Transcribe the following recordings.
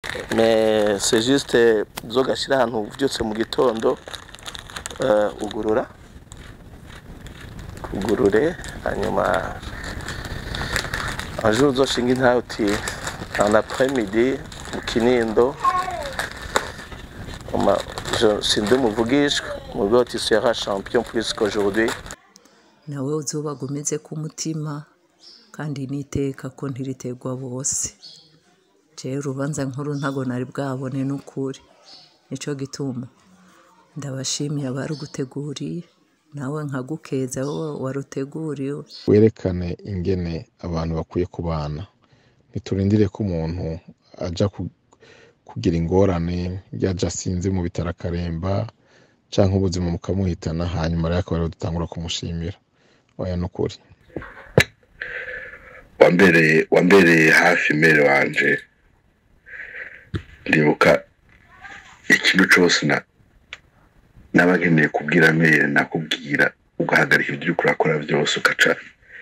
mais c'est juste uzogashyira ahantu uvyutse mu gitondo eh, ugurura ugurure hanyuma un jour uzoshinga intahe uti en après-midi mu kinindo Oma- je- sindi umuvugishwa mu rwego tu seras champion plus qu'aujourd'hui nawe uzobaga umeze ku mutima kandi n'iteka ko ntiriterwa bose jewe urubanza nkuru ntago nari bwabone n'ukuri nico gituma ndabashimiye abaruguteguriye nawe nkagukeza wowe waruteguriwe werekane ingene abantu bakwiye kubana ntiturindire ko umuntu aja ku- kugira ingorane yaja asinze mu bitaro akaremba canke ubuzima bukamuhitana hanyuma rero akaba ariho dutangura kumushimira oya nukuri wambereye wambereye hafi mere wanje ndibuka ikintu cose na naba nkeneye kubwira mere nakubwira ugahagarika ibyo uriko urakora byose ugaca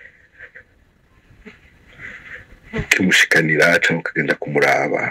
ukimushikanira cyangwa ukagenda kumuraba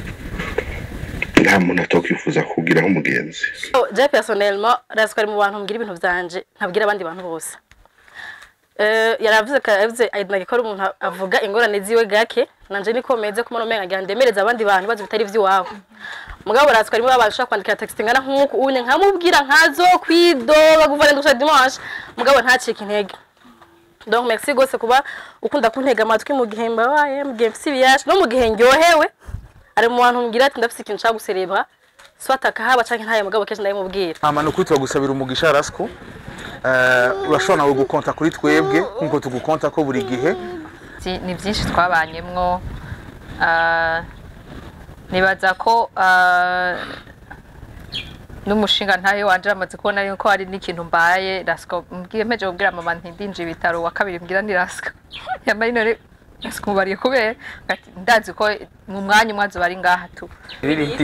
nta muntu atokwifuza kukubwiraho umugenzi je personnellement razi ko ari mu bantu mbwira ibintu byanje ntabwira abandi bantu bose Eh, yaravuze ko yavuze aidnage ko ari umuntu avuga ingorane ziwe gake nanje niko meze ko umenga ngira ndemereza abandi bantu bazi bitari ivy'iwabo mugabo razi ko ari mu abantu ushaka kwandikira text ngana nk'uku unye nkamubwira nkazo kwidoba guvana ndusha dimanche mugabo ntacike intege donc merci gose kuba ukunda kuntega amatwi mu gihe mbabaye mu gihe mfise ibiyaje no mu gihe ndyohewe ari mu bantu mbwira ati ndafise ikintu nshaka guserebra soit akahaba canke ntaye mugabo kenshi ndabimubwira hama nukuri turagusabira umugisha rasiko Eh, urashobora nawe gukonta kuri twebwe nkuko tugukonta ko buri gihe Vyi- ni byinshi twabanyemwo Ah, nibaza ko ah, n'umushinga ntayo wanje amaze kubona yuko hari n'ikintu mbaye rasiko mbwiye mpeje kubwira mama ntindinje ibitaro wa kabiri mbwira ni rasiko yambaye none rasiko mubariye kubera ati ndazi ko mu mwanya umwe azoba ari ngaha tu Kibiriti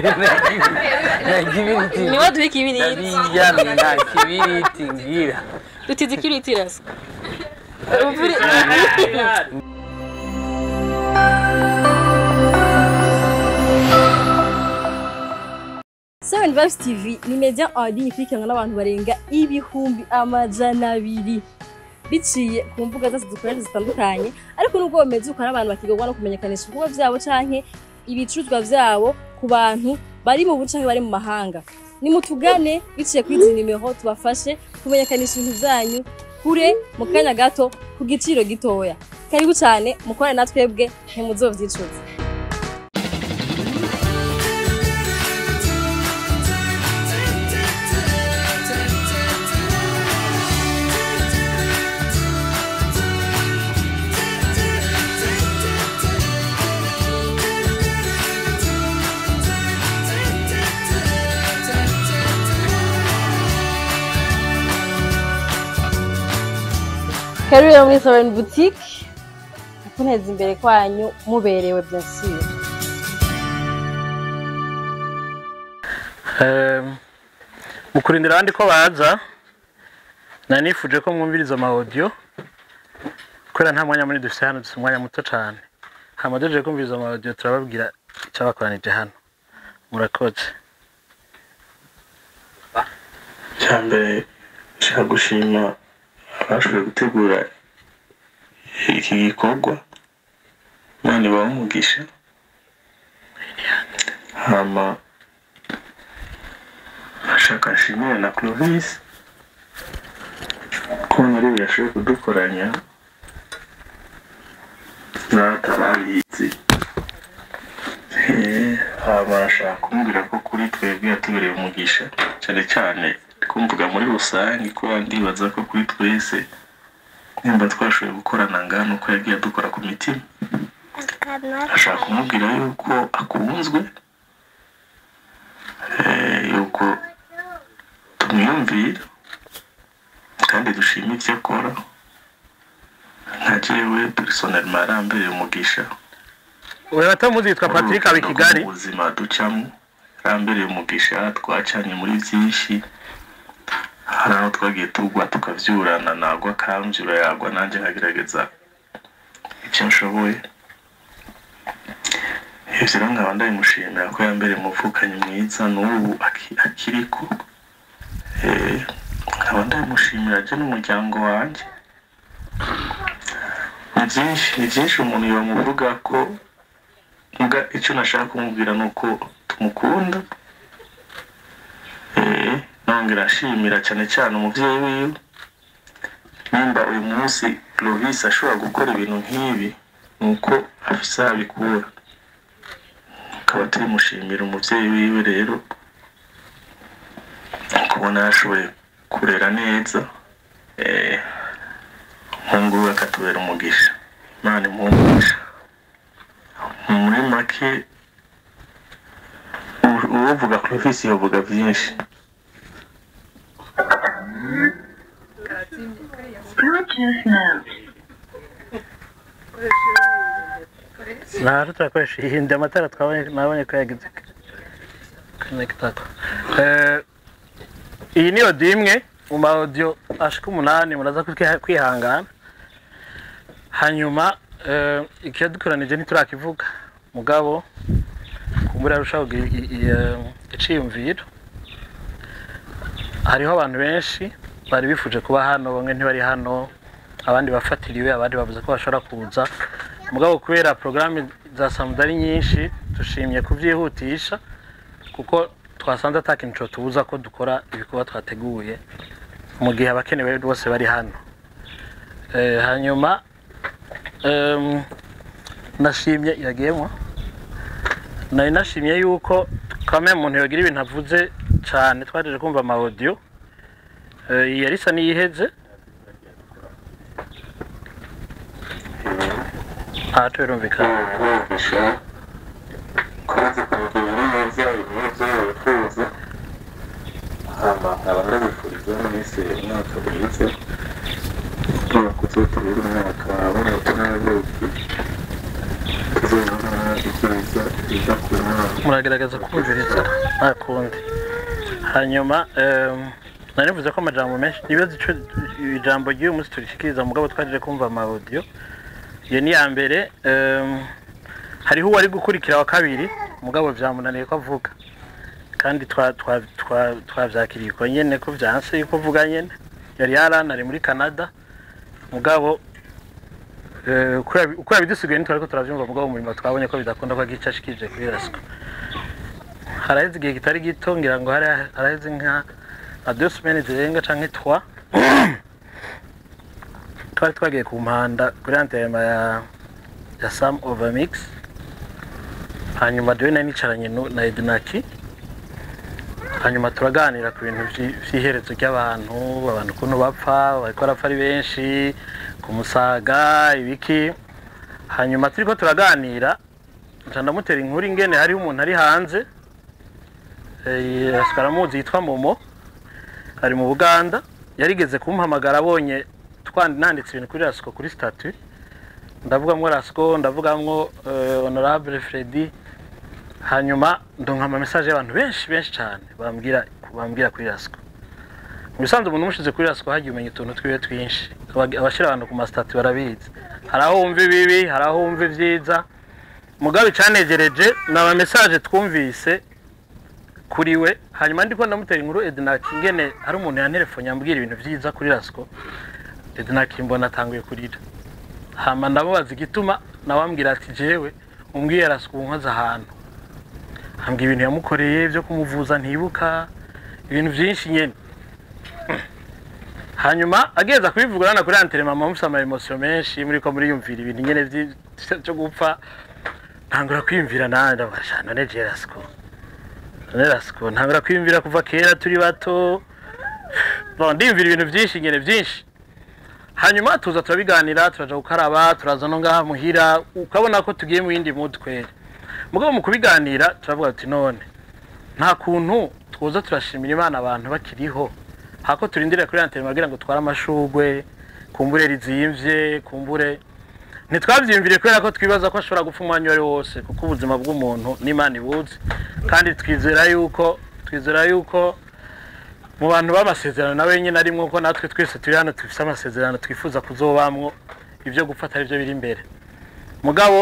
kibiriti niwe duha ikibiriti ndabiyamye nta kibiriti ngira dutize ikibiriti rasa Seven Vibes TV ni media en ligne ikurikiranwa n'abantu barenga ibihumbi amajana abiri biciye ku mbuga zose dukoresha zitandukanye ariko nubwo bameze uko n'abantu bakigorwa no kumenyekanisha ibikorwa vyabo canke ibicuruzwa vyabo ku bantu bari mu buce canke bari mu mahanga nimutugane biciye kuri izi nimero tubafashe kumenyekanisha ibintu vyanyu kure mu kanya gato ku giciro gitoya karibu cane mukorane na twebwe ntimuzovyicuza Karibu rero muri Sovereign Boutique kuneza imbere kwanyu muberewe bien sûr Ehm, mu kurindira abandi ko baza nari nifuje ko mwumviriza ama audio kubera nta mwanya munini dufite hano dufite umwanya muto cyane hama duhejeje kumviriza ama audio turababwira icyabakoranije hano murakoze cyambere nshaka gushima abashoboye gutegura iki gikorwa imana ibaha umugisha hama ashaka nshimire na clovis ko nari yashoboye kudukoranya n'atarabizi Eh, hama ashaka kumbwira ko kuri twebwe yatubereye umugisha cyane cyane kumvuga muri rusange ko ndibaza ko kuri twese nimba twashoboye gukorana ngano uko yagiye dukora ku mitima ashaka kumubwira yuko akunzwe eh, yuko tumwiyumvira kandi dushima ivyo akora nka jewe personelma yarambereye umugisha we batamuzi yitwa patrick aba i kigali mu buzima ducamo yarambereye umugisha twacanye muri byinshi hari aho twagiye tugwa tukavyurana nagwa akamvyura yagwa nanjye nkagerageza icyo nshoboye ivyo rero nkaba ndabimushimira ko yambere umuvukanyi mwiza n'ubu aki- akiriko Eh, nkaba ndabimushimira je n'umuryango wanje ni byinshi ni byinshi umuntu yomuvuga ko muga icyo nashaka kumubwira ni uko tumukunda Eh, nongera ashimira cyane cyane umubyeyi wiwe nimba uyu munsi Lovis ashobora gukora ibintu nk'ibi ni uko afise aho abikura tukaba turimushimira umubyeyi wiwe rero kubona yashoboye kurera neza eh, umuhungu we akatubera umugisha imana imuhumugisha muri make u- uwovuga Clovis yovuga byinshi nta turakoresha ihinde amatara twabonye nabonye ko yagize konekitako iyi ni odiyo imwe mu ma odiyo ashika umunani muraza kwiha- kwihangana hanyuma eh, ikiyadukoranije ntiturakivuga mugabo kumbura arushaho kugira i- i- eh, iciyumviro hariho abantu benshi bari bifuje kuba hano bamwe ntibari hano abandi bafatiriwe abandi bavuze ko bashobora kuza mugabo kubera porogaramu za samuda ari nyinshi dushimye kubyihutisha kuko twasanze ata kintu cyo tubuza ko dukora ibikorwa twateguye mu gihe abakenewe bose bari hano Eh, hanyuma em, nashimye iragiyemo nari nashimye yuko kamwe umuntu yogira ibintu avuze cyane twajeje kumva ama audio Eh, iyi yari isa n'iyiheze aha birumvikana umugisha kubaza kugira neza ibibazo wifuza hama nkaba ndabifuriza mwese umwaka mwiza turakuze tubiri umwaka w'umutu n'ababuki tuzabona ibyiza biza ku mwana muragerageza kumviriza nta kundi hanyuma em, nari mvuze ko amajambo menshi ibibazo ico ijambo ry'uyu munsi turishikiriza mugabo twaje kumva ama audio iyo ni iya mbere em, hariho uwari gukurikira wa kabiri mugabo vyamunaniye ko avuga kandi twa- twa- twa- twavyakiriye uko nyene ko vyanse yuko avuga nyene yari yarana ari muri canada mugabo eh, uko yabi- uko yabidusigaye ntitwariko turavyumva mugabo mu nyuma twabonye ko bidakunda ko agica ashikije kuri rasiko haraheze igihe kitari gito ngira ngo hari haraheze nka nka deux semaines zirenga canke trois twari twagiye ku mpanda kuri antema ya ya sam overmix hanyuma jewe nari nicaranye nu- na edinaki hanyuma turaganira ku bintu vyi- vy'iherezo ry'abantu abantu ukuntu bapfa bariko barapfa ari benshi ku musaga ibiki hanyuma turiko turaganira nca ndamutera inkuru ingene hariho umuntu ari hanze eh, asigaye aramuzi yitwa momo ari mu buganda yarigeze kumpamagara abonye twandi nanditse ibintu kuri rasiko kuri statut ndavugamwo rasiko ndavugamwo eh, honorable fredi hanyuma ndonka ama message y'abantu benshi benshi cyane bambwira bambwira kuri rasiko mu bisanzwe umuntu umushize kuri rasiko hagiye umenya utuntu twiwe twinshi Abag- abashira abantu ku masitati barabizi hari aho wumva ibibi hari aho wumva ibyiza mugabe icanegereje ni ama message twumvise kuri we hanyuma ndiko ndamutera inkuru edinaki ngene hari umuntu yantelefone yambwira ibintu byiza kuri rasiko edinaki mbona atanguye kurira hama ndamubaza igituma nawe ambwira ati jewe umbwiye rasiko unkoze ahantu ambwira ibintu yamukoreye byo kumuvuza ntibuka ibintu byinshi nyene hanyuma ageza kubivuga urabona kuri antene mama mufite ama emosiyo menshi muri ko muriyumvira ibintu nyene vyi- byo gupfa ntangura kwiyumvira nanjye ndabasha none je rasiko none rasiko ntangura kwiyumvira kuva kera turi bato Bon, ndiyumvira ibintu byinshi nyene byinshi hanyuma tuza turabiganira turaja gukaraba turaza no ngaha muhira ukabona ko tugiye mu yindi mutwe mugabo mu kubiganira turavuga tuti none nta kuntu twoza turashimira imana abantu bakiriho hako turindire kuri antene bagira ngo tware amashugwe kumbure rizimvye kumbure ntitwabyiyumvire kubera ko twibaza ko ashobora gupfa umwanya uwo ari wo wose kuko ubuzima bw'umuntu n'imana ibuzi kandi twizera yuko twizera yuko mu bantu b'amasezerano nawe nyine arimwo ko natwe twese turi hano dufite amasezerano twifuza kuzobamwo ibyo gufata ari byo biri imbere mugabo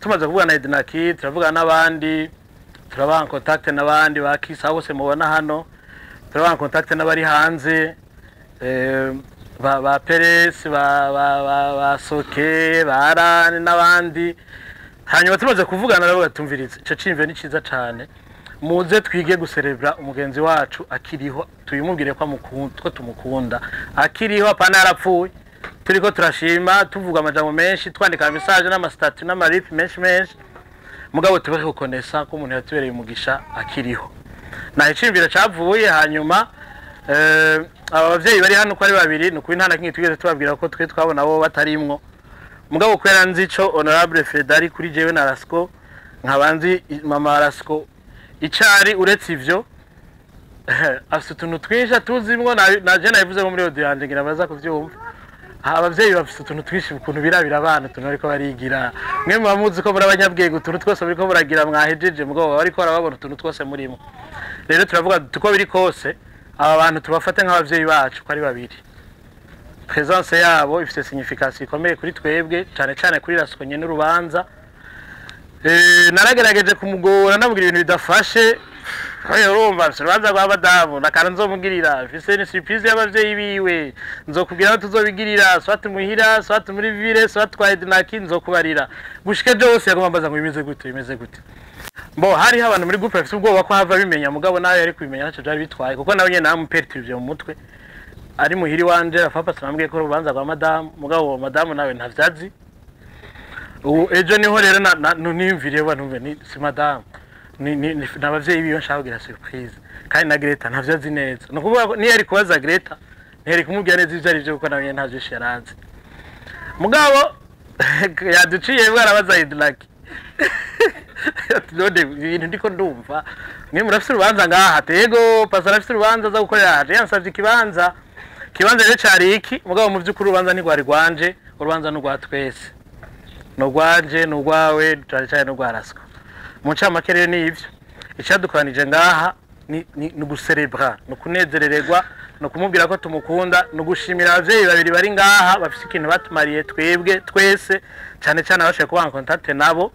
tumaze kuvugana na edinaki turavugana n'abandi turabaha kontakite n'abandi ba kisa bose mubona hano turabaha kontakite n'abari hanze eh, ba ba peresi ba ba ba ba soke ba arani n'abandi hanyuma tumaze kuvugana nabo batumviriza ico cimve ni ciza cane muze twige guserebra umugenzi wacu akiriho tuyimubwire ko amukunda ko tumukunda akiriho apana yarapfuye turiko turashima tuvuga amajambo menshi twandika message n'amasitati n'amaripi menshi menshi mugabo tubahe gukonesa ko umuntu yatubereye umugisha akiriho naho iciyumviro cavuye hanyuma eh, aba bavyeyi bari hano uko ari babiri ni ukuri nta na kimwe tugeze tubabwira ko twe twabona bo batarimwo mugabo kubera nzi ico honorable fedari kuri jewe na rasco nkaba nzi i- mama rasco icari uretse ivyo afite utuntu twinshi atuzimwo na- naje nabivuze nko muri audio yanje ngira baza kuvyumva aha abavyeyi bafite utuntu twinshi ukuntu birabira abana utuntu bariko barigira mwe muba muzi ko muri abanyabwenge utuntu twose bariko muragira mwahejeje mugabo baba bariko barababona utuntu twose murimo rero turavuga duti uko biri kose aba bantu tubafate nk'abavyeyi bacu ko ari babiri presence yabo ifite signification ikomeye kuri twebwe cyane cyane kuri rasiko nyene n'urubanza Eh, naragerageje kumugora namubwira ibintu bidafashe Oya urumva mfise urubanza rwa madamu nakana nzomugirira mfise ni surprise y'abavyeyi biwe nzokubwira aho tuzobigirira swati muhira swati muri ville swati kwa edinaki nzokubarira gushika ejo hose yagomba ambaza ngo bimeze gute bimeze gute mbo hariho abantu muri groupe bafite ubwoba ko hava bimenya mugabo nawe yari kubimenya ntacyo byari bitwaye kuko nawe nyene namuperturivye mu mutwe ari muhiri wanje afapa sinambwiye ko urubanza rwa madamu mugabo uwo madamu nawe ntavyazi ubu ejo niho rero na- na- nu- niyumviriye ba numve ni si madamu ni ni- ni- ni abavyeyi biwe nshaka kugira surprise kandi na Greta ntavyo azi neza ni ukuvuga ko niyo yari kubaza Greta ntiyari kumubwira neza ivyo ari vyo kuko nawe nyene ntavyo yari azi mugabo yaduciye bwarabaza Idlaki ati none ibintu ndiko ndumva mwe murafise urubanza ngaha tego pasa arafise urubanza aza gukorera haje yansavye ikibanza ikibanza rero cari iki mugabo mu vy'ukuri urubanza ntigwari rwanje urubanza ni urwa twese ni urwanje ni urwawe cyane cyane n'urwa raswa mu ncamake rero ni ivyo icyadukoranije ngaha ni ni ni uguserebra ni ukunezerererwa ni ukumubwira ko tumukunda ni ugushimira abavyeyi babiri bari ngaha bafise ikintu batumariye twebwe twese cyane cyane abashoboye kubaha kontakte nabo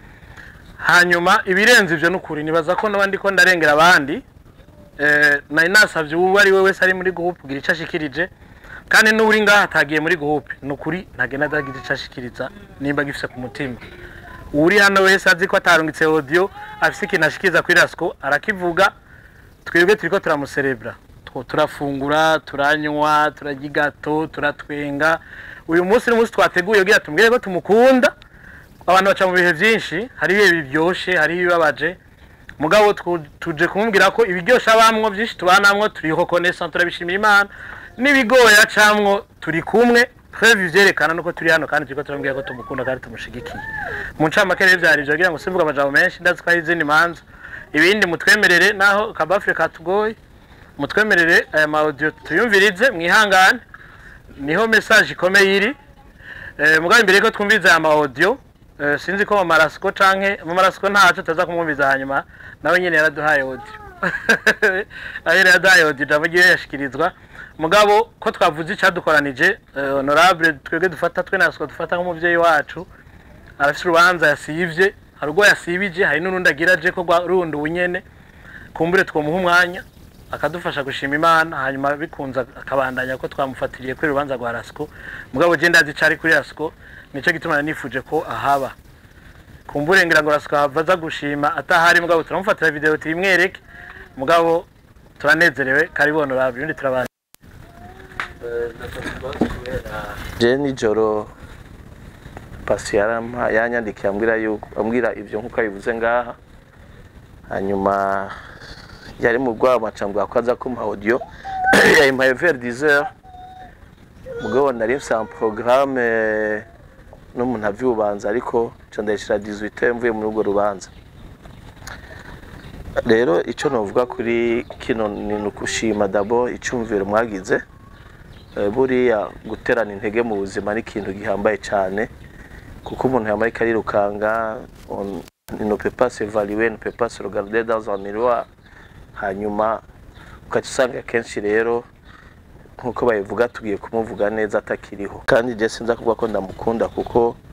hanyuma ibirenze ivyo n'ukuri nibaza ko n'abandi ko ndarengera abandi eh, nari nasavye uwo ari we wese ari muri groupe kugira ico ashikirije kandi n'uri ngaha atagiye muri groupe n'ukuri ntagenda adagira ico ashikiriza nimba gifise ku mutima uri hano wese azi ko atarungitse audio afise ikintu ashikiriza kuri rasco arakivuga twebwe turiko turamuserebra Tw- turafungura turanywa turarya igato turatwenga uyu munsi ni umunsi twateguye kugira tumubwire ko tumukunda abantu baca mu bihe byinshi hari ibihe biryoshe hari ibibabaje mugabo twu- tuje kumubwira ko ibiryoshe abamwo byinshi tubanamwo turiho konesa turabishimira imana n'ibigoye acamwo turi kumwe preuve ivyerekana nuko turi hano kandi turiko turamubwira ko tumukunda kandi tumushigikiye mu ncamake rero vyari ivyo kugira ngo simvuga amajambo menshi ndazi ko hari izindi manza ibindi mutwemerere naho kabafure katugoye mutwemerere aya ma audio tuyumvirize mwihangane niho message ikomeye iri Eh, mugabo imbere ko twumviriza aya ma audio eh, sinzi ko mama rasiko canke mama rasiko ntaco taza kumwumviza hanyuma nawe nyene yaraduhaye audio nawe nyene yaraduhaye audio ijambo ryiwe yashikirizwa mugabo ko twavuze icadukoranije eh, honorable twebwe dufata twe nasiko dufata nk'umuvyeyi wacu arafise urubanza yasivye hari urwo yasibije hari n'urundi agira aje ko rwa- rundi ubunyene kumbure twomuha umwanya akadufasha gushima imana hanyuma bikunze akabandanya ko twamufatiriye kuri urubanza rwa rasiko mugabo je ndazi cari kuri rasiko nico gituma nanifuje ko ahaba kumbure ngira ngo rasiko hava aza gushima atahari mugabo turamufatira video tuyimwereke mugabo turanezerewe karibu honorable ubundi turabana je nijoro pasi yarampa yanyandikiye ambwira yuko ambwira ivyo nkuko abivuze ngaha hanyuma yari mu rwamaca mbwa ko aza kumpa audio yayimpaye vers 10 heures mugabo nari mfise un programme n'umuntu avyubanza ariko ca ndayishira 18 heures mvuye muri urwo rubanza rero ico novuga kuri kino ni ukushima dabo icumviro mwagize Eh, buriya guterana intege mu buzima ni ikintu gihambaye cyane kuko umuntu yambaye karirukanga on ne peut pas s'évaluer ne peut pas se regarder dans un miroir hanyuma ukaca usanga kenshi rero nk'uko babivuga tugiye kumuvuga neza atakiriho kandi je sinza kuvuga ko ndamukunda kuko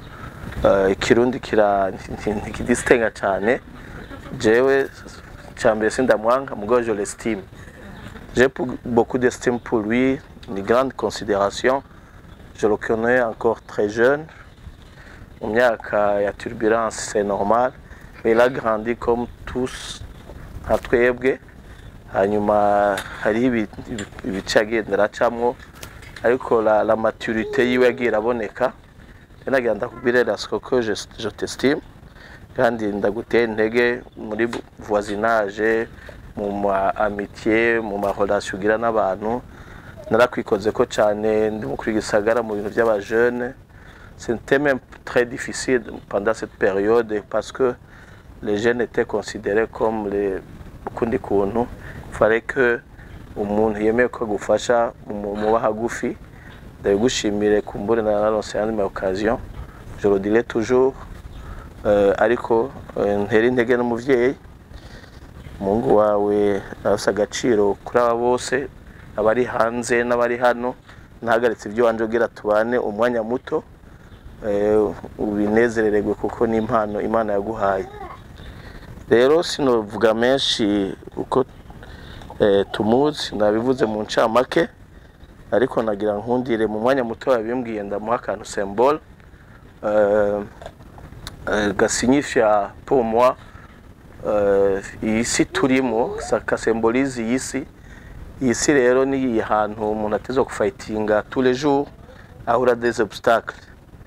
Eh, ikirundi kira ntikidisitenga cyane jewe cya mbere sindamwanga mugabo je l'estime j'ai pour- beaucoup d'estime pour lui une grande considération je le connais encore très jeune mu myaka ya turbulence c'est normal mais il a grandi comme tous nka twebwe hanyuma hariho ibi- ibi- ibice yagendera acamwo ariko la, la maturité yiwe yagiye iraboneka nagira ndakubwire rasiko ko je, je t'estime kandi ndagutera intege muri bu- voisinage mu ma amitié mu ma relation ugira n'abantu narakwikoze ko cyane ndi mu kuri gisagara mu bintu by'abajene c'était même très difficile pendant cette période parce que les jeunes étaient considérés comme les ukundi kuntu fallait que umuntu yemeye ko agufasha mu- muba hagufi ndabigushimire kumbure na naronse yandi ma occasion je le dirai toujours euh, ariko euh, ntera intege n'umuvyeyi umuhungu wawe arafise agaciro kuri aba bose abari hanze n'abari hano ntahagaritse ibyo wanje ugira tubane umwanya muto eh, ubinezerererwe kuko ni impano imana yaguhaye rero sinovuga menshi uko eh, tumuzi nabivuze mu ncamake ariko nagira nkundire mu mwanya muto yabimbwiye ndamuha akantu symbole euh, euh, gasignifia pour moi euh, iyi si turimo sa- kasembolize iyi si iyi si rero ni ahantu umuntu ateza gufayitinga tous les jours ahura des obstacles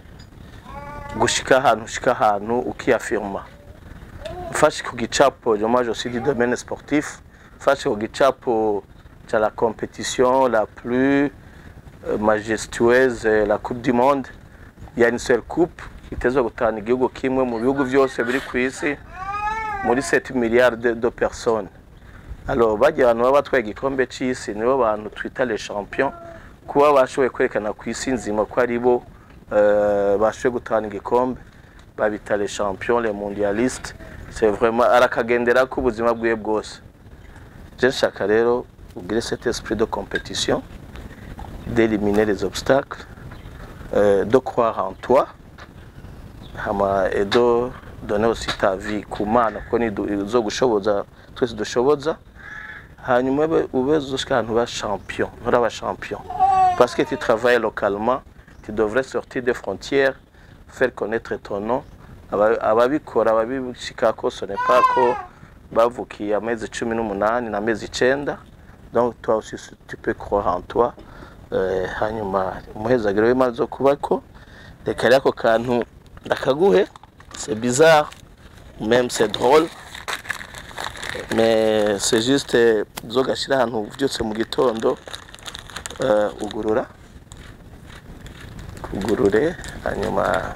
gushika ahantu ushika ahantu ukiyafirma mfashe ku gicapo moi je suis du domaine sportif mfashe ku gicapo cya la compétition la plus euh, majestueuse euh, la coupe du monde il y a une seule coupe itezwa gutahana igihugu kimwe mu bihugu byose biri ku isi muri 7 milliards de, de personnes alors bagiye abantu baba batwaye igikombe cy'isi nibo bantu twita les champions kuba bashoboye kwerekana ku isi nzima ko ari bo euh, bashoboye gutahana igikombe babita les champions les mondialistes c'est vraiment arakagendera ko ubuzima bwiwe bwose je nshaka rero ugire cet esprit de compétition d'éliminer les obstacles euh, de croire en toi hama et de donner aussi ta vie ku mana kuko nizo gushoboza twese dushoboza hanyuma ube- ube uzoshika ahantu ba champion nturaba champion parce que tu travailles localement tu devrais sortir des frontières faire connaître ton nom Aba- ababikora ababishikako ce n'est pas ko bavukiye amezi cumi n'umunani n'amezi icenda donc toi aussi tu peux croire en toi Eh, hanyuma umuhezagiro w'imana zo kubako reka rero ako kantu ndakaguhe c'est bizarre même c'est drôle mais c'est juste eh, uzogashyira ahantu uvyutse mu gitondo eh, ugurura ugurure hanyuma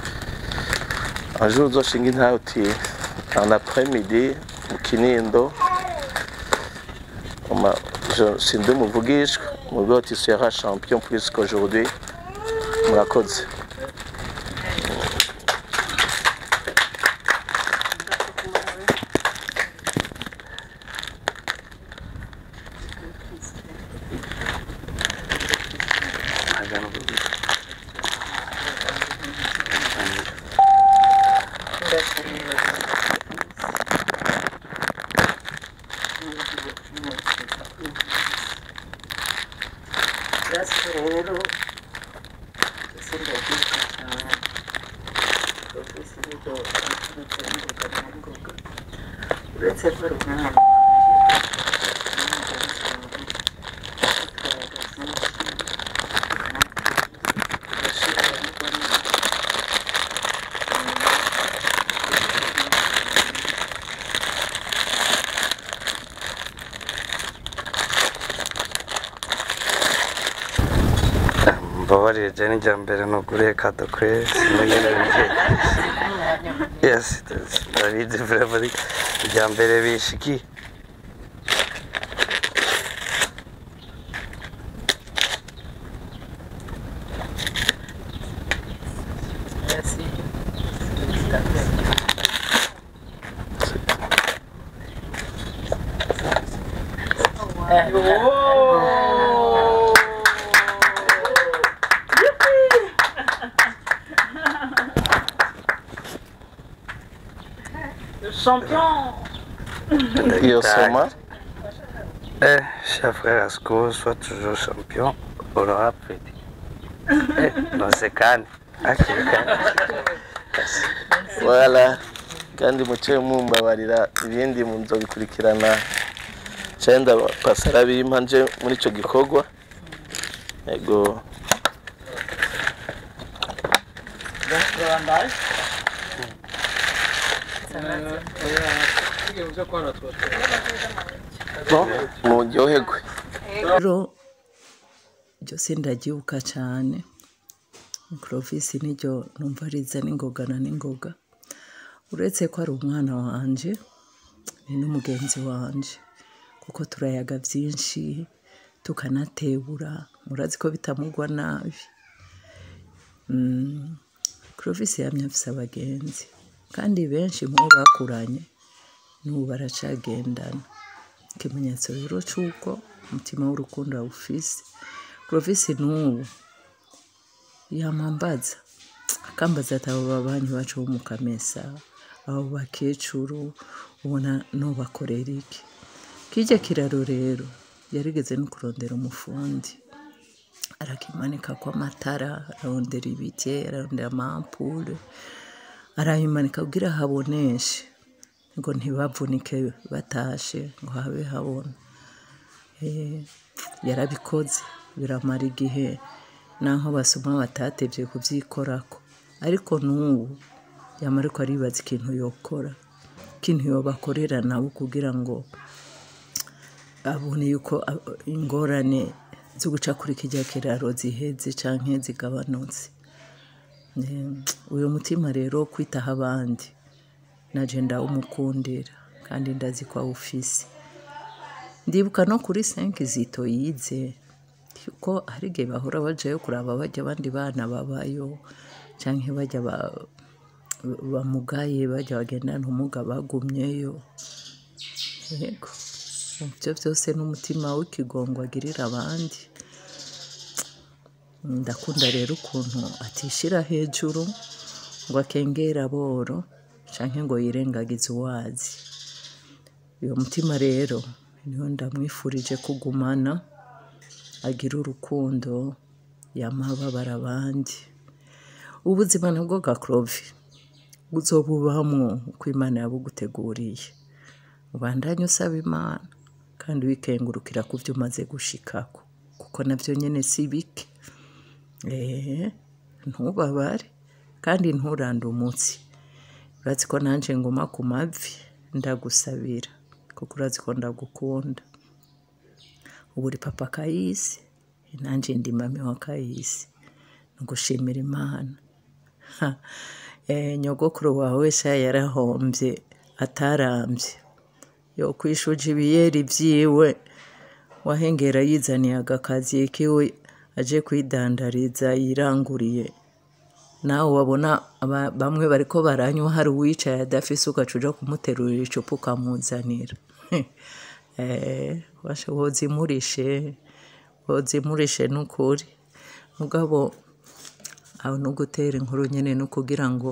un jour uzoshinga intahe uti en après-midi mu kinindo Uma- je- sindi umuvugishwa mu rwego tu seras champion plus qu'aujourd'hui murakoze rero ese ndabyuka cyane profesi n'ibyo ngoga uretse ko ari umwana mbabarire jya n'ijya mbere nuguriye kado kwezi mugereranyije yesi ndabizi vrema ijya mbere bishiki champion iyo soma Eh, cher frère Asco, sois toujours champion. Aura petit. Eh, non, c'est Cannes. Hakiri kare. wala kandi muce mumbabarira ibindi muzobikurikirana cenda pasara bimpa nje muri ico gikorwa yego muryoherwe rero byose ndabyibuka cyane mikorofisi niryo numva riza n'ingogana n'ingoga uretse ko ari umwana wanje ni n'umugenzi wanje kuko turayaga byinshi tukanatebura murazi ko bitamugwa nabi mikorofisi yamye afise abagenzi kandi benshi mu bo bakuranye n'ubu baracagendana ikimenyetso rero cy'uko umutima w'urukundo awufise mikorofisi n'ubu yamambaza akambaza ati abo babanyi bacu bo mu kamesa abo bakecuru ubona nubakorera iki kijya kiraro rero yarigeze no kurondera umufundi arakimanika kw'amatara ararondera ibiti ararondera amampure arabimanika kugira haboneshe ngo ntibavunike batashe ngo habe habona Eh, yarabikoze biramara igihe naho basoma batatevye kuvyikorako ariko n'ubu yama ariko aribaza ikintu yokora ikintu yobakorera nabo kugira ngo abone yuko a- ingorane zo guca kuri kirya kiraro ziheze canke zigabanutse Eh, uyu mutima rero wo kwitaho abandi naje ndawumukundira kandi ndazi ko awufise ndibuka no kuri senke zito yize ko hari igihe bahora bajayo kuraba bajya abandi bana babayo canke bajya ba- bamugaye bajya bagendana ubumuga bagumyeyo yego ibyo byose n'umutima w'ikigongo agirira abandi ndakunda rero ukuntu atishira hejuru ngo akengere aboro canke ngo yirengagize uwazi uyu mutima rero niho ndamwifurije kugumana agira urukundo yamababara abandi ubuzima nabwo gakrovi uzobubamwo uko imana yabuguteguriye ubandanye usaba imana kandi wikengurukira ku byo umaze gushikako kuko nabyo nyine si bike Eh, ntubabare kandi nturande umutsi urazi ko nanjye nguma ku mavi ndagusabira kuko urazi ko ndagukunda ubu uri papa kayisi nanjye ndi mami wa kayisi ni ugushimira imana Ha, eh, nyogokuru wawe sha yarahombye atarambye yo kwishuje ibiyeri byiwe wahengera yizaniye agakazi kiwe aje kwidandariza yiranguriye nawe wabona aba- bamwe bariko baranywa hari uwicaye adafise ugaca uja kumuterurira icupa ukamuzanira Eh, washa wozimurishe wozimurishe n'ukuri mugabo aho no gutera inkuru nyene no kugira ngo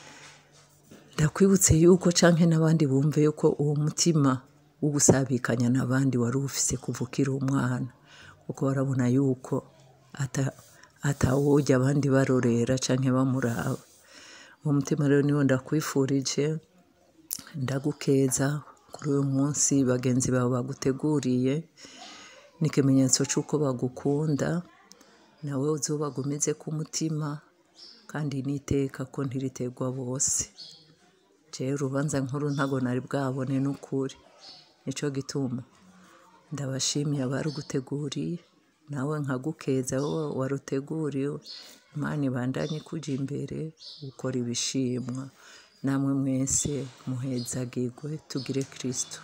ndakwibutse yuko canke n'abandi bumve yuko uwo mutima wo gusabikanya n'abandi wari ufise kuva ukiri umwana kuko barabona yuko ata- atawurya abandi barorera canke bamuraba uwo mutima rero niwo ndakwifurije ndagukeza kuri uyu munsi bagenzi bawe baguteguriye ni ikimenyetso c'uko bagukunda nawe uzobagumize ku mutima kandi n'iteka ko ntiritegwa bose jewe urubanza nkuru ntago nari bwabone n'ukuri nico gituma ndabashimiye abaruguteguriye nawe nkagukeza wowe waruteguriwe imana ibandanye kuja imbere gukora ibishimwa namwe mwese muhezagirwe tugire kristo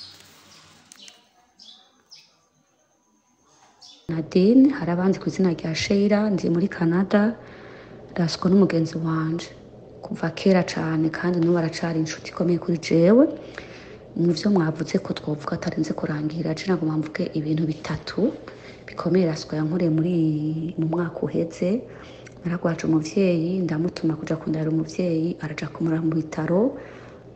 Nadine hari abandi ku izina rya Sheila ndi muri Canada rasiko n'umugenzi wanje kuva kera cyane kandi n'ubu aracari inshuti ikomeye kuri jewe mu byo mwavuze ko twavuga atarenze kurangira je ntabwo mvuge ibintu bitatu bikomeye rasiko yankoreye muri mu mwaka uheze naragwaje umuvyeyi ndamutuma kuja kundara umuvyeyi araja kumura mu bitaro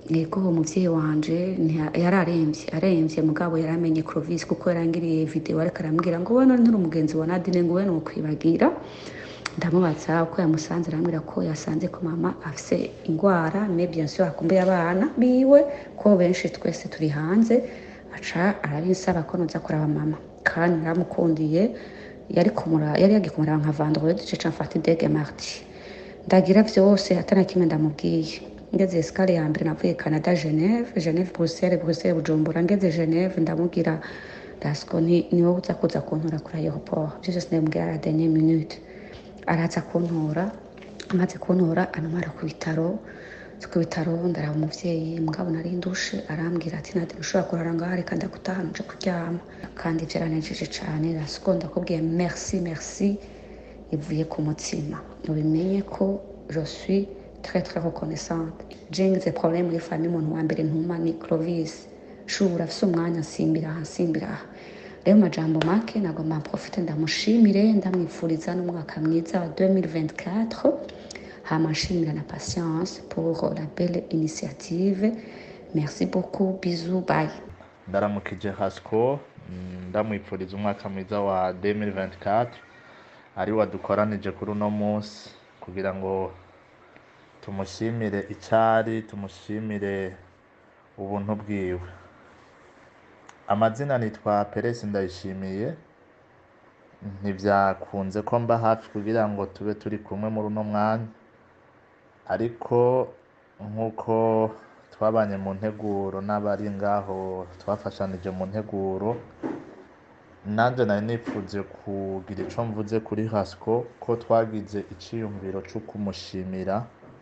yego umuvyeyi wanje ntiya- yari aremvye aremvye mugabo yaramenye Clovis kuko yarangiriye video ariko arambwira ngo wowe none nturi umugenzi wa Nadine ngo wowe nokwibagira ndamubaza uko yamusanze arambwira ko yasanze ko mama afise ingwara mais bien sûr akumbuye abana biwe ko benshi twese turi hanze aca arabinsaba ko noza kuraba mama kandi naramukundiye yari kumura yari yagiye kumuraba nka vendredi cica mfata idege mardi ndagira vyose atana kimwe ndamubwiye ngeze escale ya mbere navuye Canada Geneve Geneve Bruxelles Bruxelles Bujumbura ngeze Geneve ndamubwira Dasco ni ni wowe uza kuza kuntora kuri aeroport ivyo vyose ndamubwira la dernière minute araza kuntora amaze kuntora anamara ku bitaro nzi ku bitaro ndaraba umuvyeyi mugabo nari ndushe arambwira ati nadi ushobora kurara ngaha reka ndagutahana uje kuryama kandi vyaranejeje cane Dasco ndakubwiye merci merci ivuye ku mutima ubimenye ko je suis très très reconnaissante jengize problème muri famille umuntu wa mbere ntuma ni Clovis shubura afise umwanya nsimbira aha nsimbira aha rero majambo make nagomba profite ndamushimire ndamwifuriza n'umwaka mwiza wa 2024 hama nshimira na patience pour la belle initiative merci beaucoup bisous bye ndaramukije hasco mm, ndamwipfuriza umwaka mwiza wa 2024 ari wadukoranije kuri uno munsi kugira ngo tumushimire icyari tumushimire ubuntu bwiwe amazina nitwa peresi ndayishimiye ntibyakunze ko mba hafi kugira ngo tube turi kumwe muri uno mwanya ariko nk'uko twabanye mu nteguro n'abari ngaho twafashanije mu nteguro nanjye nari nipfuze kugira icyo mvuze kuri hasco ko twagize icyiyumviro cyo kumushimira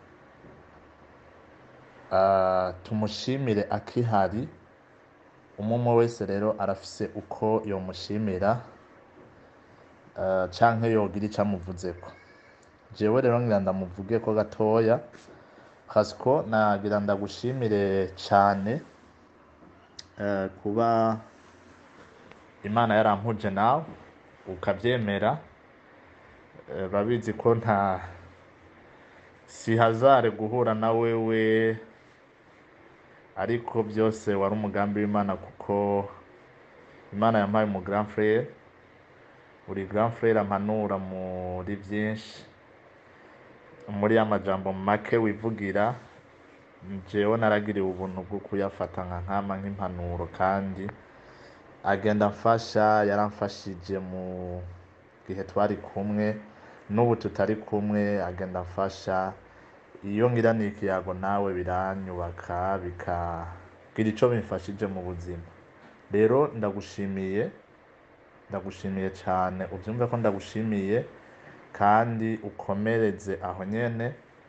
Ah, tumushimire akihari umwe umwe wese rero arafise uko yomushimira uh, canke yogira ico amuvuzeko jewe rero ngira ndamuvuge ko gatoya hasiko nagira ndagushimire cane uh, kuba imana yarampuje nawe ukavyemera uh, babizi ko nta si hazare guhura na wewe ariko byose wari umugambi w'imana kuko imana yampaye umu grand frere uri grand frere ampanura muri byinshi muri ya majambo make wivugira jewe naragiriwe ubuntu bwo kuyafata nka nkama nk'impanuro kandi agenda amfasha yaramfashije mu gihe twari kumwe n'ubu tutari kumwe agenda amfasha iyo ngiraniye ikiyago nawe biranyubaka bikagira icyo bimfashije mu buzima rero ndagushimiye ndagushimiye cyane ubyumve ko ndagushimiye kandi ukomereze aho nyene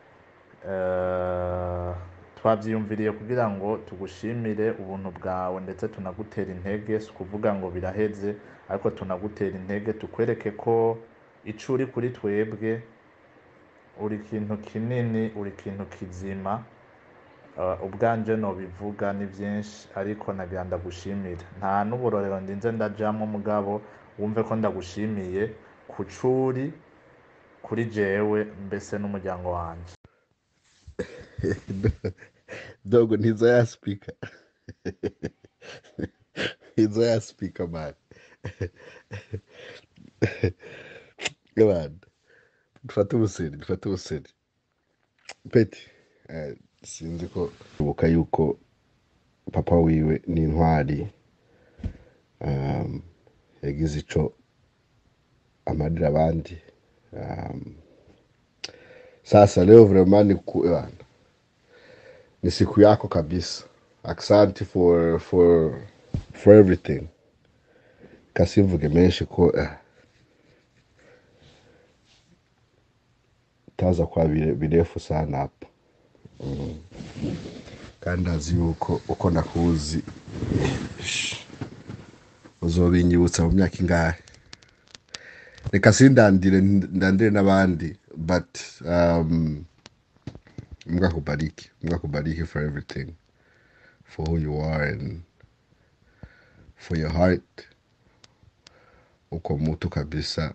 Eh, twabyiyumviriye kugira ngo tugushimire ubuntu bwawe ndetse tunagutera intege si ukuvuga ngo biraheze ariko tunagutera intege tukwereke ko ico uri kuri twebwe uri ikintu kinini uri ikintu kizima Uh, ubwanje nobivuga ni byinshi ariko nagira ndagushimira nta n'uburorero ndinze ndajamwo mugabo wumve ko ndagushimiye ku curi kuri jewe mbese n'umuryango wanje dogo ntizo yaspika ntizo yaspika man man dufate ubuseri dufate ubuseri peti eh, sinzi ko ibuka yuko papa wiwe ni intwari um, yagize ico amarira abandi um, sasa leo vraiment ni ku, bana, ni siku yako kabisa asante for for for everything kasivuge menshi ko eh, taza kwa bire- birefu sana hapa mm. kandi azi yuko uko nakuzi sh- uzobinyibutsa mu myaka ingahe reka sindandire ndandire n'abandi but um, mungu akubariki mungu akubariki for everything for who you are and for your heart uko mutu kabisa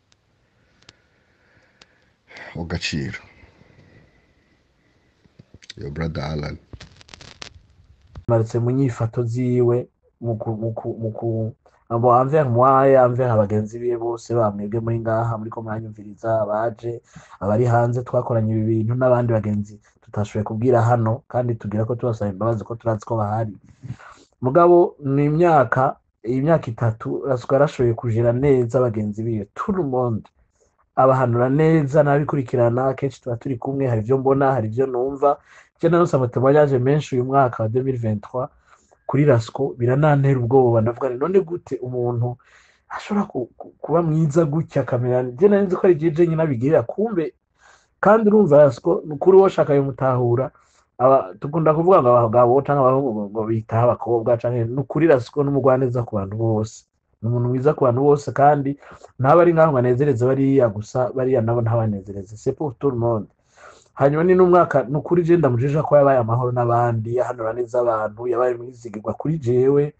ugaciro your brother Alan marutse mu nyifato ziwe mu ku- mu ku- mu ku- abo envers moi envers abagenzi biwe bose bamwebwe muri ngaha muriko muranyumviriza abaje abari hanze twakoranye ibi bintu n'abandi bagenzi tutashoboye kubwira hano kandi tugira ko tubasaba imbabazi ko turazi ko bahari mugabo ni imyaka iyi myaka itatu rasuka yarashoboye kujira neza bagenzi biwe tout le monde abahanura neza n'abikurikirana kenshi tuba turi kumwe hari ibyo mbona hari ibyo numva je narose amatemwanyaje menshi uyu mwaka wa 2023 kuri rasco biranantera ubwoba ndavuga nti none gute umuntu ashobora ku- ku- kuba mwiza gutya akamera je nari nzi ko ari jeje nyine abigirira kumbe kandi urumva rasco ni ukuri woshaka bimutahura aba dukunda kuvuga ngo abagabo canke abahungu ngo- ngo bitaho abakobwa canke ni ukuri rasco n'umugwaneza ku bantu bose ni umuntu mwiza ku bantu bose kandi ntaba ari ngaho ngo anezereze bariya gusa bariya nabo ntabanezereze c'est pour tout le monde hanyuma ni n'umwaka ni ukuri je ndamujija ko yabaye amahoro n'abandi yahanura neza abantu yabaye mwizigirwa kuri jewe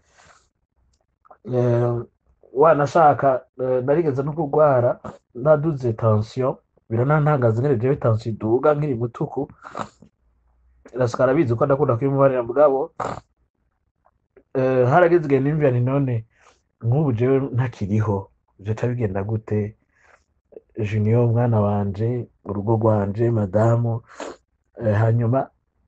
Eh, wanashaka eh, narigeze no kurwara naduze tension biranantangaza ngene jewe tension iduga nkiri mutuku rasuka arabizi ko ndakunda kubimubarira mugabo eh, harageze igihe nimvira nti none nk'ubu jewe ntakiriho vyoca bigenda gute junior umwana wanje urugo rwanje madamu eh, hanyuma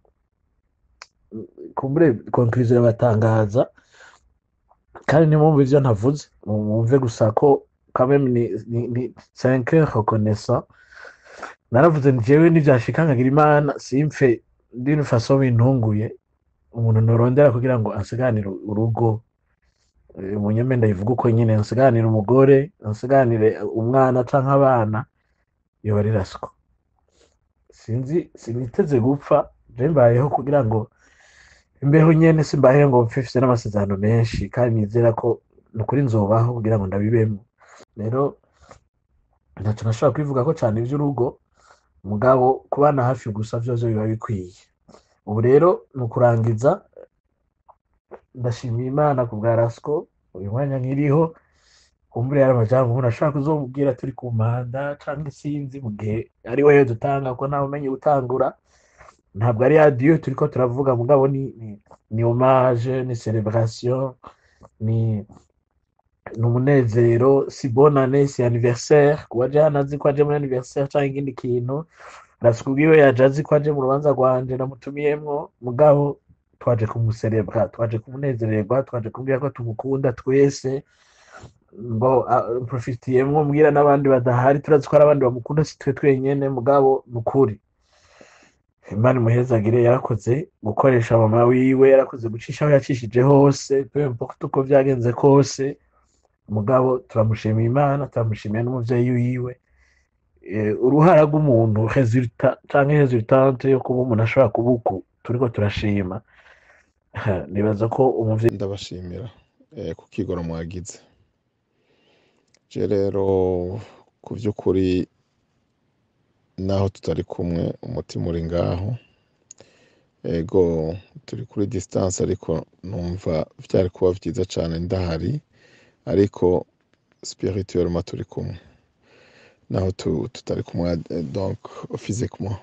kumbure conclusion irabatangaza kandi nimwumva ivyo ntavuze mu- mwumve gusa ko quand même ni, ni, ni cinq heures reconnaissant naravuze nti jewe nivyashika nkagira imana simpfe d'une façon bintunguye umuntu norondera kugira ngo ansiganire urugo Eh, munyeme ndayivuga uko nyine nsiganire umugore nsiganire umwana canke abana yoba ari rasiko sinzi siniteze gupfa je mbayeho kugira ngo imbeho nyene simbayeho ngo mpfe mfise n'amasezerano menshi kandi nizera ko nukuri nzobaho kugira ngo ndabibemo rero ntaco nashobora kwivuga ko cane ivy'urugo mugabo kubana hafi gusa vyose biba bikwiye ubu rero ni ukurangiza ndashimiye imana ku bwa rasco uyu mwanya nkiriho kumbure yari amajambo umuntu ashobora kuzomubwira turi ku mpanda canke sinzi mu gihe ari wewe dutanga ko ntawe umenye gutangura ntabwo ari radiyo turiko turavuga mugabo ni ni, ni hommage ni celebration ni ni umunezero si bonane si anniversaire kuba aje hano azi ko aje muri anniversaire canke ikindi kintu rasiko ubwiwe yaje azi ko aje mu rubanza rwanje namutumiyemwo mugabo twaje kumuserebra twaje kumunezererwa twaje kumubwira ko tumukunda twese ngo profitiyemwo mbwira n'abandi badahari turazi ko hari abandi bamukunda si twe twenyene mugabo ni ukuri imana imuhezagire yarakoze gukoresha mama wiwe yarakoze gucisha aho yacishije hose peu importe uko vyagenze kose mugabo turamushimiye imana turamushimiye n'umuvyeyi wiwe Eh, uruhara rw'umuntu resulta canke resultante yo kuba umuntu ashobora kuba uku turiko turashima nibaza ko umuvyeyi ndabashimira eh, ku kigoro mwagize je rero ku vy'ukuri naho tutari kumwe umutima uri ngaho ego turi kuri distance ariko numva vyari kuba vyiza cane ndahari ariko spirituellement turi kumwe naho tu- tutari kumwe eh, donc physiquement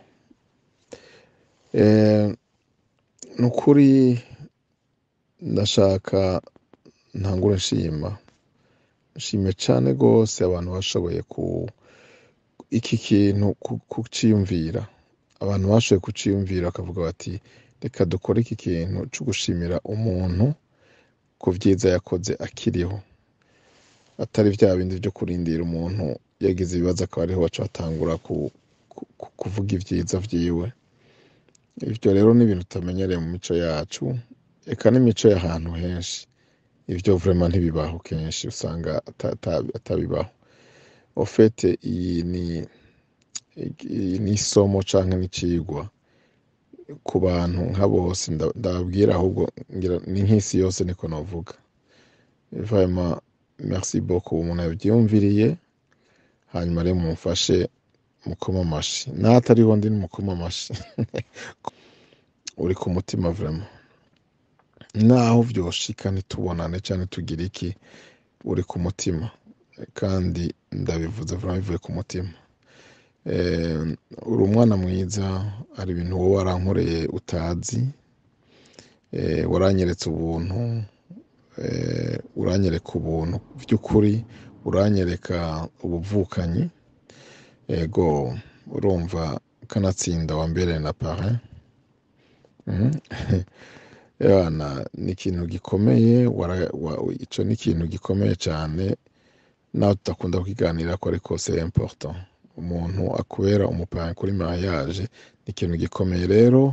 eh, ni ukuri ndashaka ntangure nshima nshimye cane gose abantu bashoboye ku iki kintu ku- kuciyumvira abantu bashoboye kuciyumvira bakavuga bati reka dukore iki kintu co gushimira umuntu ku vyiza yakoze akiriho atari vya bindi vyo kurindira umuntu yagize ibibazo akaba ariho baca batangura ku, ku, ku- kuvuga ivyiza vyiwe ivyo rero ni ibintu tutamenyereye mu mico yacu eka n'imico y'ahantu henshi ivyo vraiment ntibibaho kenshi usanga ata- ata- atabibaho ofete iyi ni iyi ni isomo canke n'icigwa ku bantu nka bose nda- ndababwira ahubwo ngira ni nk'isi yose niko novuga vraiment merci beaucoup umuntu yavyiyumviriye hanyuma rero mumfashe mukoma amashi n'ahatariho ndi nimukoma amashi uri ku mutima vraiment naho vyoshika ntitubonane canke tugire iki uri ku mutima kandi ndabivuze vraiment bivuye ku mutima Eh, uri umwana mwiza hari ibintu wowe warankoreye utazi Eh, waranyeretse ubuntu eh, uranyereka ubuntu by'ukuri uranyereka ubuvukanyi ego urumva kanatsinda wambereye na parrain Mhm. Yana, ni ikintu gikomeye wara- wa- ico ni ikintu gikomeye cyane nawe tudakunda kukiganira ko ariko c'est important umuntu akubera umupanga kuri mariage ni ikintu gikomeye rero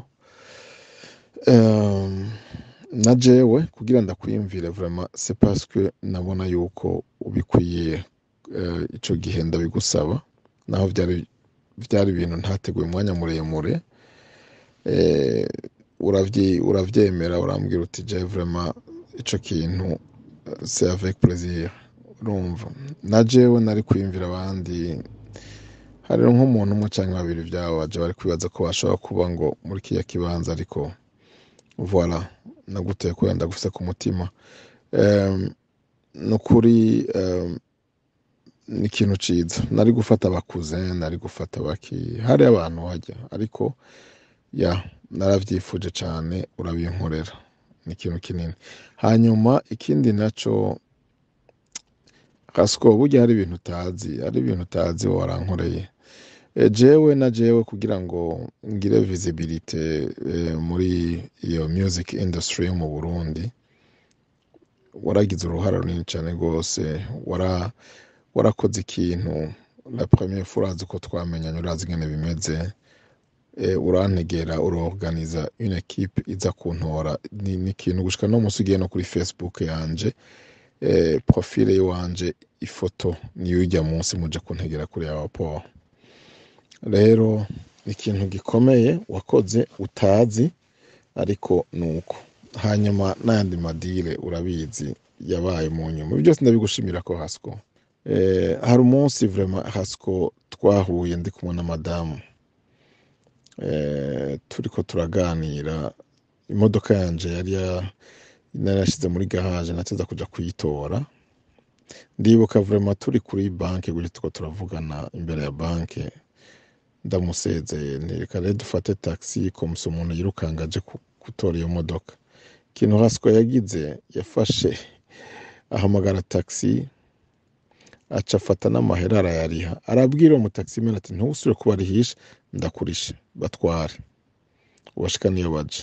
um, na jewe kugira ndakwiyumvire vraiment c'est parce que nabona yuko ubikwiye uh, ico gihe ndabigusaba naho vyari vyari ibintu ntateguye umwanya muremure eh, uravyi uravyemera urambwira uti je vraiment ico kintu eh, c'est avec plaisir urumva na jewe nari kwiyumvira abandi hari nk'umuntu umwe canke babiri vyabo baje bari kwibaza ko bashobora kuba ngo muri kiya kibanza ariko voilà naguteye kubera ndagufise ku mutima Em, nukuri em, ni ikintu ciza nari gufata abakuze nari gufata baki hari abantu hajya ariko ya naravyifuje cane urabinkorera ni ikintu kinini hanyuma ikindi naco kasiko burya hari ibintu utazi hari ibintu utazi warankoreye E, jewe na jewe kugira ngo ngire visibility e, muri iyo music industry yo mu Burundi waragize uruhara runini cyane rwose wara warakoze ikintu la première fois urazi ko twamenyanye urazi ingene bimeze e, urantegera urorganiza une equipe iza kuntora ni, ni ikintu gushika no musi ugiye no kuri facebook yanje e, profile yiwanje ifoto niyo ijya munsi muje kuntegera kuri ya rapport rero ni ikintu gikomeye wakoze utazi ariko nuko hanyuma n'ayandi madire urabizi yabaye mu nyuma Ibi byose ndabigushimira ko hasiko eh, hari umunsi vraiment hasiko twahuye ndi kumwe na madamu eh, turiko turaganira imodoka yanje yari ya- narashize muri garage nateza kuja kuyitora ndibuka vraiment turi kuri banke guri tuko turavugana imbere ya banke ndamusezeye nti reka rero dufate taxi komsa umuntu yirukanga aje ku- gutora iyo modoka ikintu hasiko yagize yafashe ahamagara taxi aca afata n'amahera arayariha arabwira uwo mutaximene ati ntusubire kubarihisha ndakurishe batware ubashika niyo baja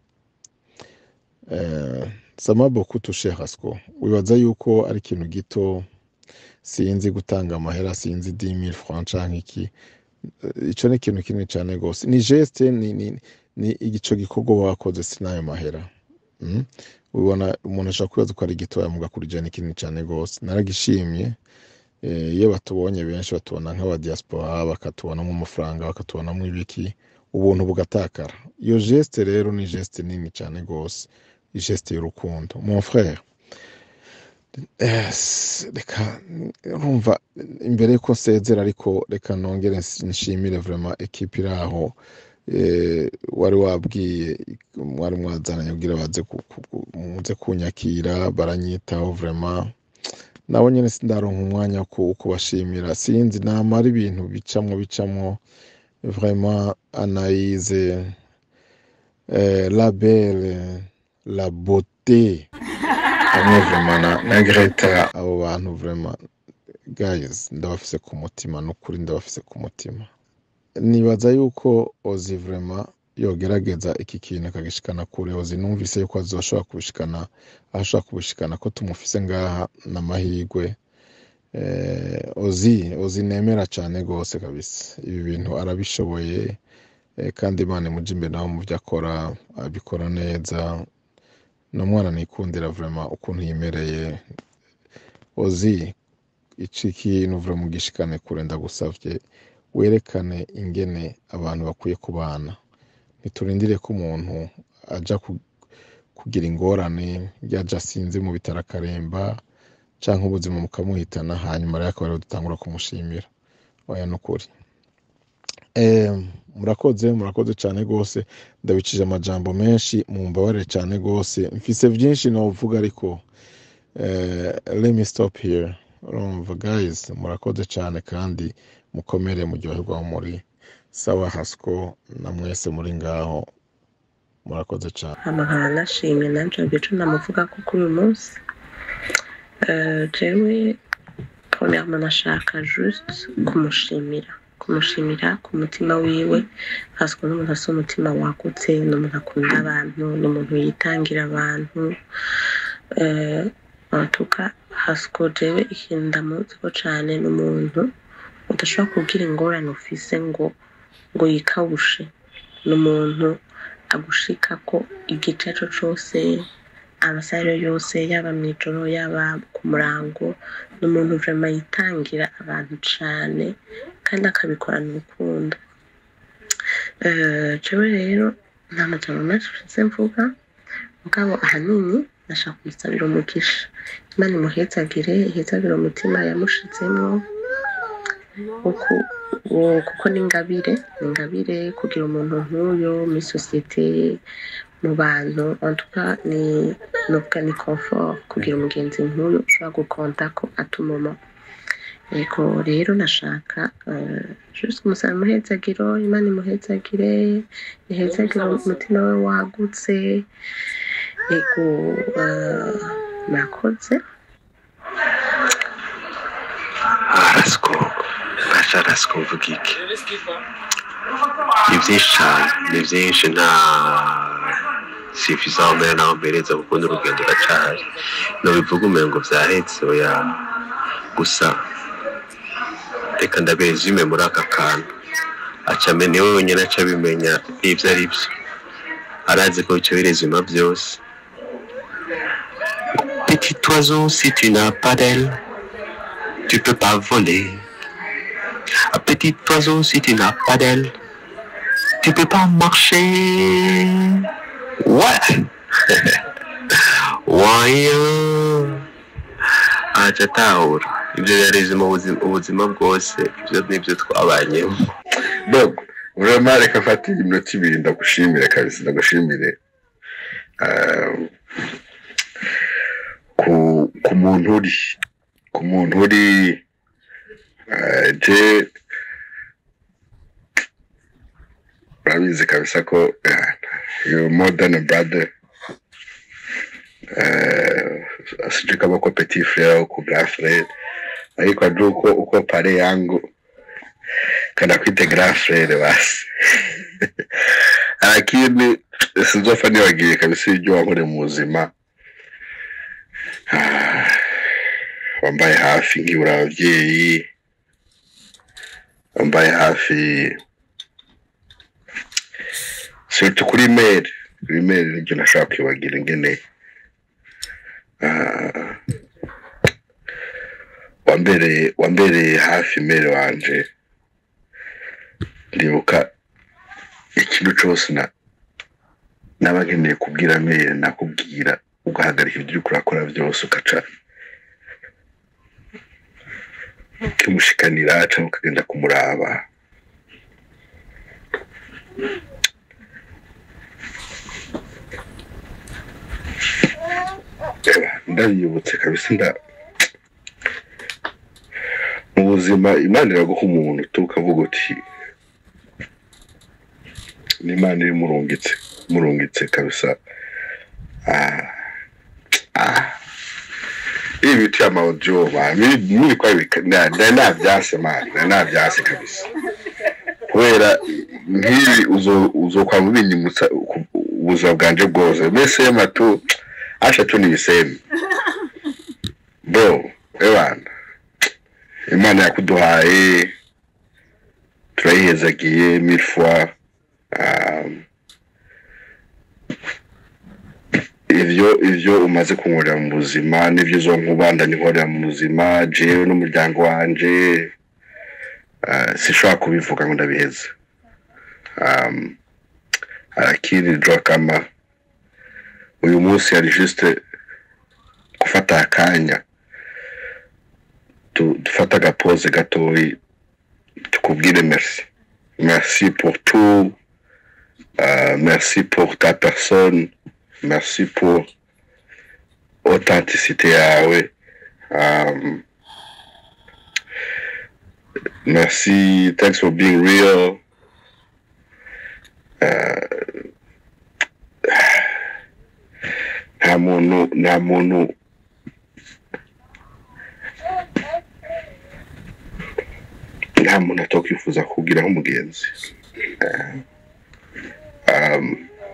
Eh, sama beaucoup touché hasiko wibaza yuko ari ikintu gito sinzi gutanga amahera sinzi 10000 francs canke iki Eh, ico ni ikintu kinini cane gose ni geste ni, ni, ni igico gikorwa wakoze sinayo mahera mm? ubona umuntu ashobora kwibaza ko ari gitoya muga kuri je ni kinini cane gose naragishimye Eh, iyo batubonye benshi batubona nk'aba diaspora bakatubonamo amafaranga bakatubonamo ibiki ubuntu bugatakara iyo geste rero ni geste nini cyane gose geste y'urukundo mon frère eh, s- reka urumva imbere yuko nsezera ariko reka nongere ns- nshimire vraiment equipe iri aho eh, wari wabwiye mwari mwazananye kugira baze ku- ku- ku- muze kunyakira baranyitaho vraiment nabo nyene sindaronka umwanya wo ku- kubashimira sinzi namara ibintu bicamwo bicamwo vraiment Anaïse eh, la belle la beauté hamwe vraiment na, na Greta abo bantu vraiment guys ndabafise ku mutima nukuri ndabafise ku mutima nibaza yuko ozi vraiment yogerageza iki kintu akagishikana kure ozi numvise yuko azoshobora kubishikana aho ashobora kubishikana ko tumufise ngaha n'amahirwe eh, ozi ozi nemera cyane rwose kabisa ibi bintu arabishoboye eh, kandi imana imuje imbere nawe mu byo akora abikora neza ni umwana nikundira vraiment ukuntu yimereye ozi iki kintu vraiment ugishikane kure ndagusavye werekane ingene abantu bakwiye kubana ntiturindire ko umuntu aja ku- kugira ingorane yaja asinze mu bitaro akaremba canke ubuzima bukamuhitana hanyuma rero akaba ariho dutangura kumushimira oya nukuri Eh, murakoze murakoze cyane rwose ndabicije amajambo menshi mumbabarire cyane rwose mfise vyinshi novuga ariko eh, let me stop here urumva guys murakoze cyane kandi mukomere muryoherwa aho muri sawa hasiko na mwese muri ngaho murakoze cyane hama nkaba nashimye nanje ico namuvuga ko kuri uyu munsi Eh, jewe premièrement nashaka juste kumushimira kumushimira ku mutima wiwe parce que n'umuntu afite umutima wagutse ni umuntu akunda abantu ni umuntu yitangira abantu Eh, en tout cas hasiko jewe ikintu ndamuziko cane ni umuntu udashobora kubwira ingorane ufise ngo ngo yikawushe ni umuntu agushikako igice co cose amasaha ariyo yose yaba mu ijoro yaba ku murango ni umuntu vrema yitangira abantu cane kandi akabikorana urukundo Eh, jewe rero nta majambo menshi mfise mvuga mugabo ahanini nashaka kumusabira umugisha imana imuhezagire ihezagire umutima yamushizemwo uku- uwo- kuko ni ingabire ni ingabire kugira umuntu nk'uyo muri sosiyete mu bantu en tout cas ni novuga ni confort kugira umugenzi nk'uyu ushobora gukonta ko atumuma yego rero nashaka eh, juste kumusaba umuhezagiro imana imuhezagire ihezagire umutima we wagutse yego eh, murakoze arasiko basha arasiko mvuga iki ni byinshi cyane ni byinshi nta sifiza aho mbere naho mbereza kuko n'urugendo ruracahari ntubivuga umengo byahetse oya gusa reka ndabezume muri aka kantu acame niwe wenyine aca abimenya ibyo ari byo arazi ko icyo birezima byose petit oiseau si tu n'as pas d'aile tu peux pas voler un petit oiseau si tu n'as pas d'aile tu peux pas marcher ouais wayo aca atahura ibyo yareze mu buzima ubuzima bwose ibyo nibyo twabanyemo dogo urema reka mfate iminota ibiri ndagushimire kabisa ndagushimire Ah, ku ku muntu uri ku muntu uri ah, je urabizi kabisa ko ah, you more than a brother uh, sijui kama uko petit frere au ku grand frere ariko ajua uko uko pare yangu kana kwite grand frere basi lakini sinzofa nibagiye kabisa ibyo wankoreye mu buzima Ah, wambaye hafi nkibura ababyeyi wambaye hafi surtout kuri mail kuri mail nibyo nashaka kwibagira ingene ah, wambereye wambereye hafi mail wanje ndibuka ikintu cyose na naba nkeneye kubwira mail nakubwira ugahagarika ibyo uriko urakora byose ugaca ukimushikanira cyangwa ukagenda kumuraba Eba, ndabibutse kabisa nda mu buzima imana iraguha umuntu tu ukavuga uti ni imana iri murungitse murungitse kabisa ah, ah. ibi bitu y'amawodiyo miri kwa nari nabyase mani nari nabyase kabisa kubera nk'ibi uzo- uzokwama ubinyimutsa ku- ubuzima bwanje bwose mbese matu asha tu ni ibisemi bro ebana imana yakuduhaye turayihezagiye mille fois um, ivyo ivyo umaze kunkorera mu buzima n'ivyo uzonkubandanya unkorera mu buzima jewe n'umuryango wanje uh, sishobora kubivuga ngo ndabiheza um, lakini jua kama uyu munsi yari juste gufata akanya tu- dufate agapoze gatoyi tukubwire merci merci pour tout uh, merci pour ta personne merci pour authenticité yawe um, merci thanks for being real Uh, nta muntu nta muntu nta muntu atokwifuza kugira nk'umugenzi Uh, um,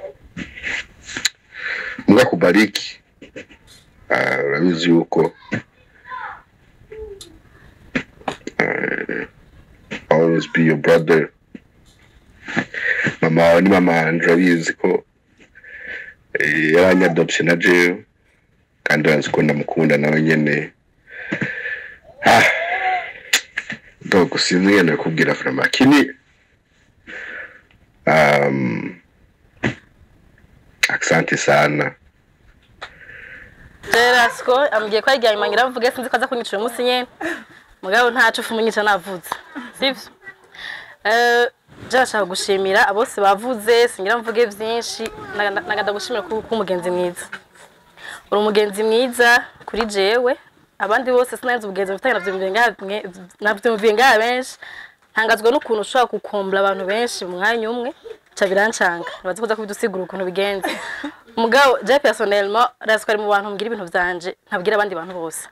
mbwa kubariki uh, urabizi yuko uh, always be your brother mama wawe ni mama wanje urabizi ko eh, yaranyadopse na jewe kandi urazi ko ndamukunda nawe nyene ah, dogo sinzi ngene kubwira vrema kini um, asante sana Gerasco ambwiye ko aryamye mangira mvuge sinzi ko aza kunyicira umunsi nyene mugabo ntacu ufu munyica navuze sivyo eh Jashaka gushimira abose bavuze singira mvuge vyinshi naga- nagada gushimira ku ku mugenzi mwiza uri umugenzi mwiza kuri jewe abandi bose sinanze ubugenzi mfitanye navyumviye ngaha mwe- navyumviye ngaha benshi ntangazwa n'ukuntu ushobora gukombla abantu benshi mu mwanya umwe ca birancanga nibaza kuza kubidusigura ukuntu bigenze mugabo je personnellement razi ko ari mu bantu mbwira ibintu vyanje ntabwira abandi bantu bose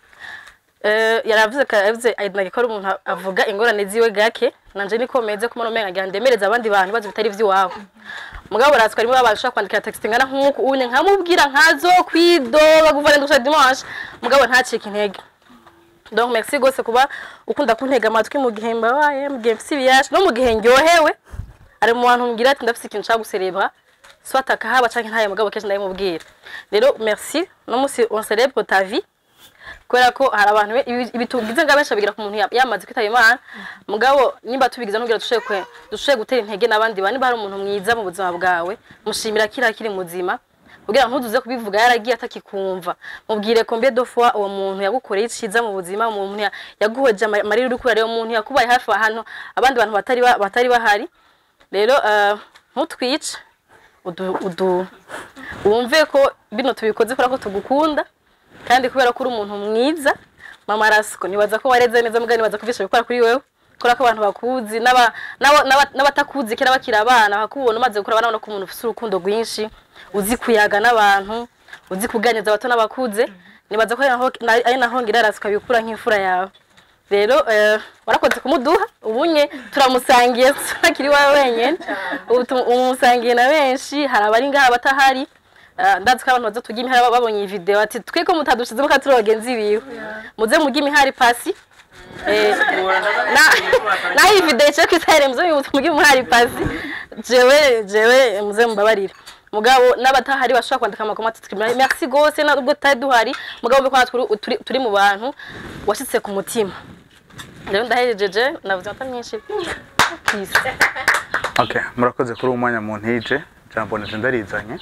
Eh, yaravuze ko yavuze aidnage ko ari umuntu avuga ingorane ziwe gake nanje niko meze ko umenga ngira ndemereza abandi bantu bazi bitari vy'iwabo mugabo razi ko ari mu abantu ushobora kwandikira text ingana nk'uku unye nkamubwira nkazo kwidoba guvana ndusha dimanche mugabo ntacike intege donc merci gose kuba ukunda kuntega amatwi mu gihe mbabaye mu gihe mfise ibiyaje no mu gihe ndyohewe ari mu bantu mbwira ati ndafise ikintu nshaka guserebra soit akahaba canke ntaye mugabo kenshi ndabimubwira rero merci no musi on célèbre ta vie kubera ko hari abantu be- ibi- ibi tugize nga benshi babigira ku muntu ya- yamaze kwitaba imana mugabo nimba tubigize nugira dushoboye kwe- dushoboye gutera intege n'abandi bantu niba hari umuntu mwiza mu buzima bwawe mushimira kiri akiri muzima kugira ngo ntuduze kubivuga yaragiye atakikumva mubwire combien de fois uwo muntu yagukoreye iciza mu buzima uwo muntu ya- yaguhoje ama- amarira uri kurareba umuntu yakubaye hafi ahantu abandi bantu batari ba- batari bahari rero eh, ntutwice udu, udu wumve ko bino tubikoze kubera ko tugukunda kandi kubera ko uri umuntu mwiza mama rasiko nibaza ko wareze neza mugani nibaza ko byinshi bikora kuri wewe kubera ko abantu bakuzi n'aba- n'aba- n'aba- n'abatakuzi kera bakiri abana bakubona umaze gukura banabona ko umuntu ufite urukundo rwinshi uzi kuyaga n'abantu uzi kuganiriza abato n'abakuze nibaza ko ari naho- na- ari naho ngira rasiko abikura nk'imfura yawe rero eh, warakoze kumuduha ubunye turamusangiye akiri wawe wenyine ubu tu- umusangiye na benshi hari abari ngaha batahari Eh, ndazi ko abantu baza turya imihari babonye iyi video ati twe ko mutadushizemo ka turi bagenzi biwe muze murya imihari pasi Eh, na- naho iyi video iciye ku isahere muze murya imihari pasi jewe jewe muze mubabarire mugabo n'abatahari bashobora kwandika amakoma ati twimira merci gose nubwo tutari duhari mugabo mbe ko natwe turi- turi- turi mu bantu washitse ku mutima rero ndahejeje navuze amata myinshi peace okay murakoze kuri uwo mwanya mu ntije jambo nije ndarizanye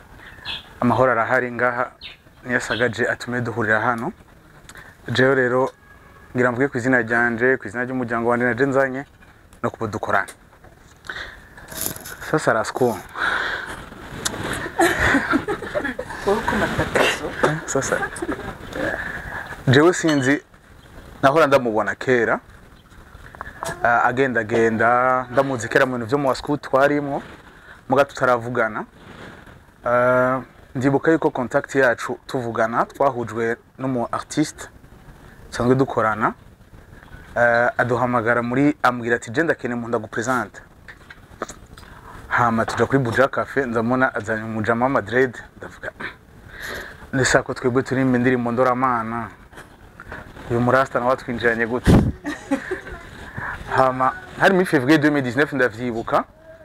amahoro arahari ngaha niyasagaje atume duhurira hano jewe rero ngira mvuge ku izina ryanje ku izina ry'umuryango wanje naje nzanye no kuba dukorana sasa rasko sasa jewe sinzi nahora ndamubona kera Ah, agendagenda ndamuzi kera mu bintu byo mu wascout twarimwo muga tutaravugana Ah, ndibuka yuko contact yacu tuvugana twahujwe n'umu artiste sanzwe dukorana Ah, aduhamagara muri ambwira ati je ndakeneye umuntu ndagupresente hama tuja kuri buja cafe nzamona azanye umujama wa madrid ndavuga ndisa ko twebwe turimba indirimbo ndoramana uyu murasta nawe atwinjiranye gute hama hari muri février 2019 ndavyibuka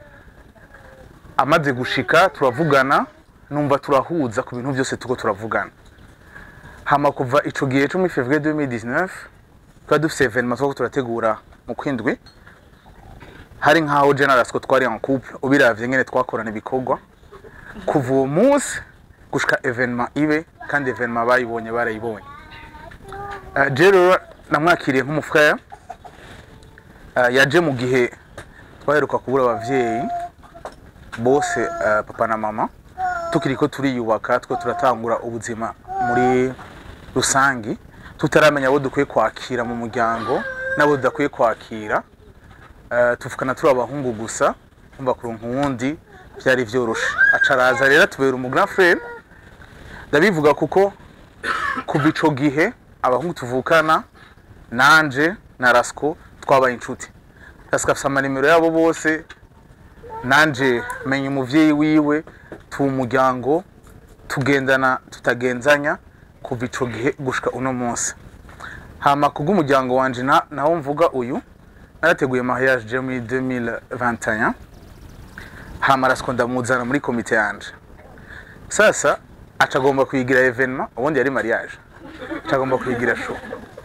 amaze gushika turavugana numva turahuza ku bintu byose tuko turavugana hama kuva ico gihe cyo muri février 2019 twari dufise evenement twako turategura mu kwindwi hari nkaho general ko twari en couple ubiravye ngene twakorana ibikorwa kuva uwo munsi gushika evenement ibe kandi evenement bayibonye barayibonye uh, je rero namwakiriye nk'umufrère uh, yaje mu gihe twaheruka kubura abavyeyi bose uh, papa na mama tukiriko turiyubaka two turatangura ubuzima muri rusangi tutaramenya abo dukwiye kwakira mu muryango nabo tudakwiye kwakira Eh, tuvukana turi abahungu gusa umva kuronka uwundi byari vyoroshe aca araza rero atubera umu grand frère ndabivuga kuko kuva ico gihe abahungu tuvukana nanje na Rasco twabaye inshuti Rasco afise amanimero yabo bose nanje menya umuvyeyi wiwe tuba umuryango tugendana tutagenzanya kuva ico gihe gushika uno munsi hama kubw'umuryango wanje na- nawo mvuga uyu narateguye mariage je muri 2021 hama Rasco ndamuzana muri komite yanje sasa aca agomba kuyigira evenement ubundi yari mariage aca agomba kuyigira show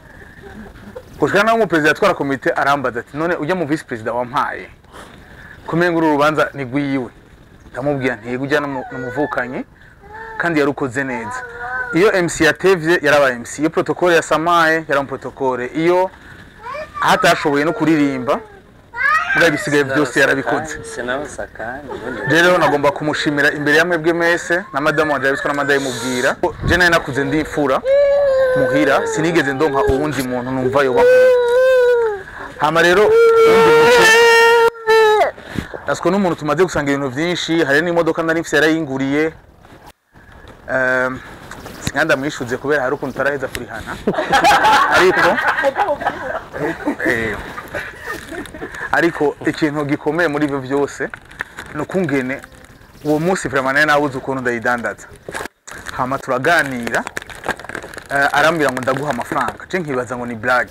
gushika naho umuperezida atwara komite arambaza ati none ujya mu vice perezida wampaye kumenga uru rubanza ni rwiwe ndamubwira ntiga ujya n'umuvukanyi kandi yarukoze neza iyo MC yatevye yarabaye MC iyo protocole yasamaye yari protocole iyo hatashoboye no kuririmba mbwa bisigaye byose yarabikoze sinabasakani rero nagomba kumushimira imbere ya mwebwe mwese na madamu wanje yabitswe na madamu imubwira je nari nakuze ndi imfura muhira sinigeze ndonka uwundi muntu numva yoba hama rero uwundi muco Asiko n'umuntu tumaze gusanga ibintu byinshi hari n'imodoka nari mfise yarayinguriye um, sinkanda mwishuze kubera hari ukuntu utaraheza kurihana ariko eh, ariko ikintu gikomeye muri ibyo byose ni ukungene uwo munsi vraiment nari nabuze ukuntu ndayidandaza hama turaganira eh, arambwira ngo ndaguha amafaranga je nkibaza ngo ni blague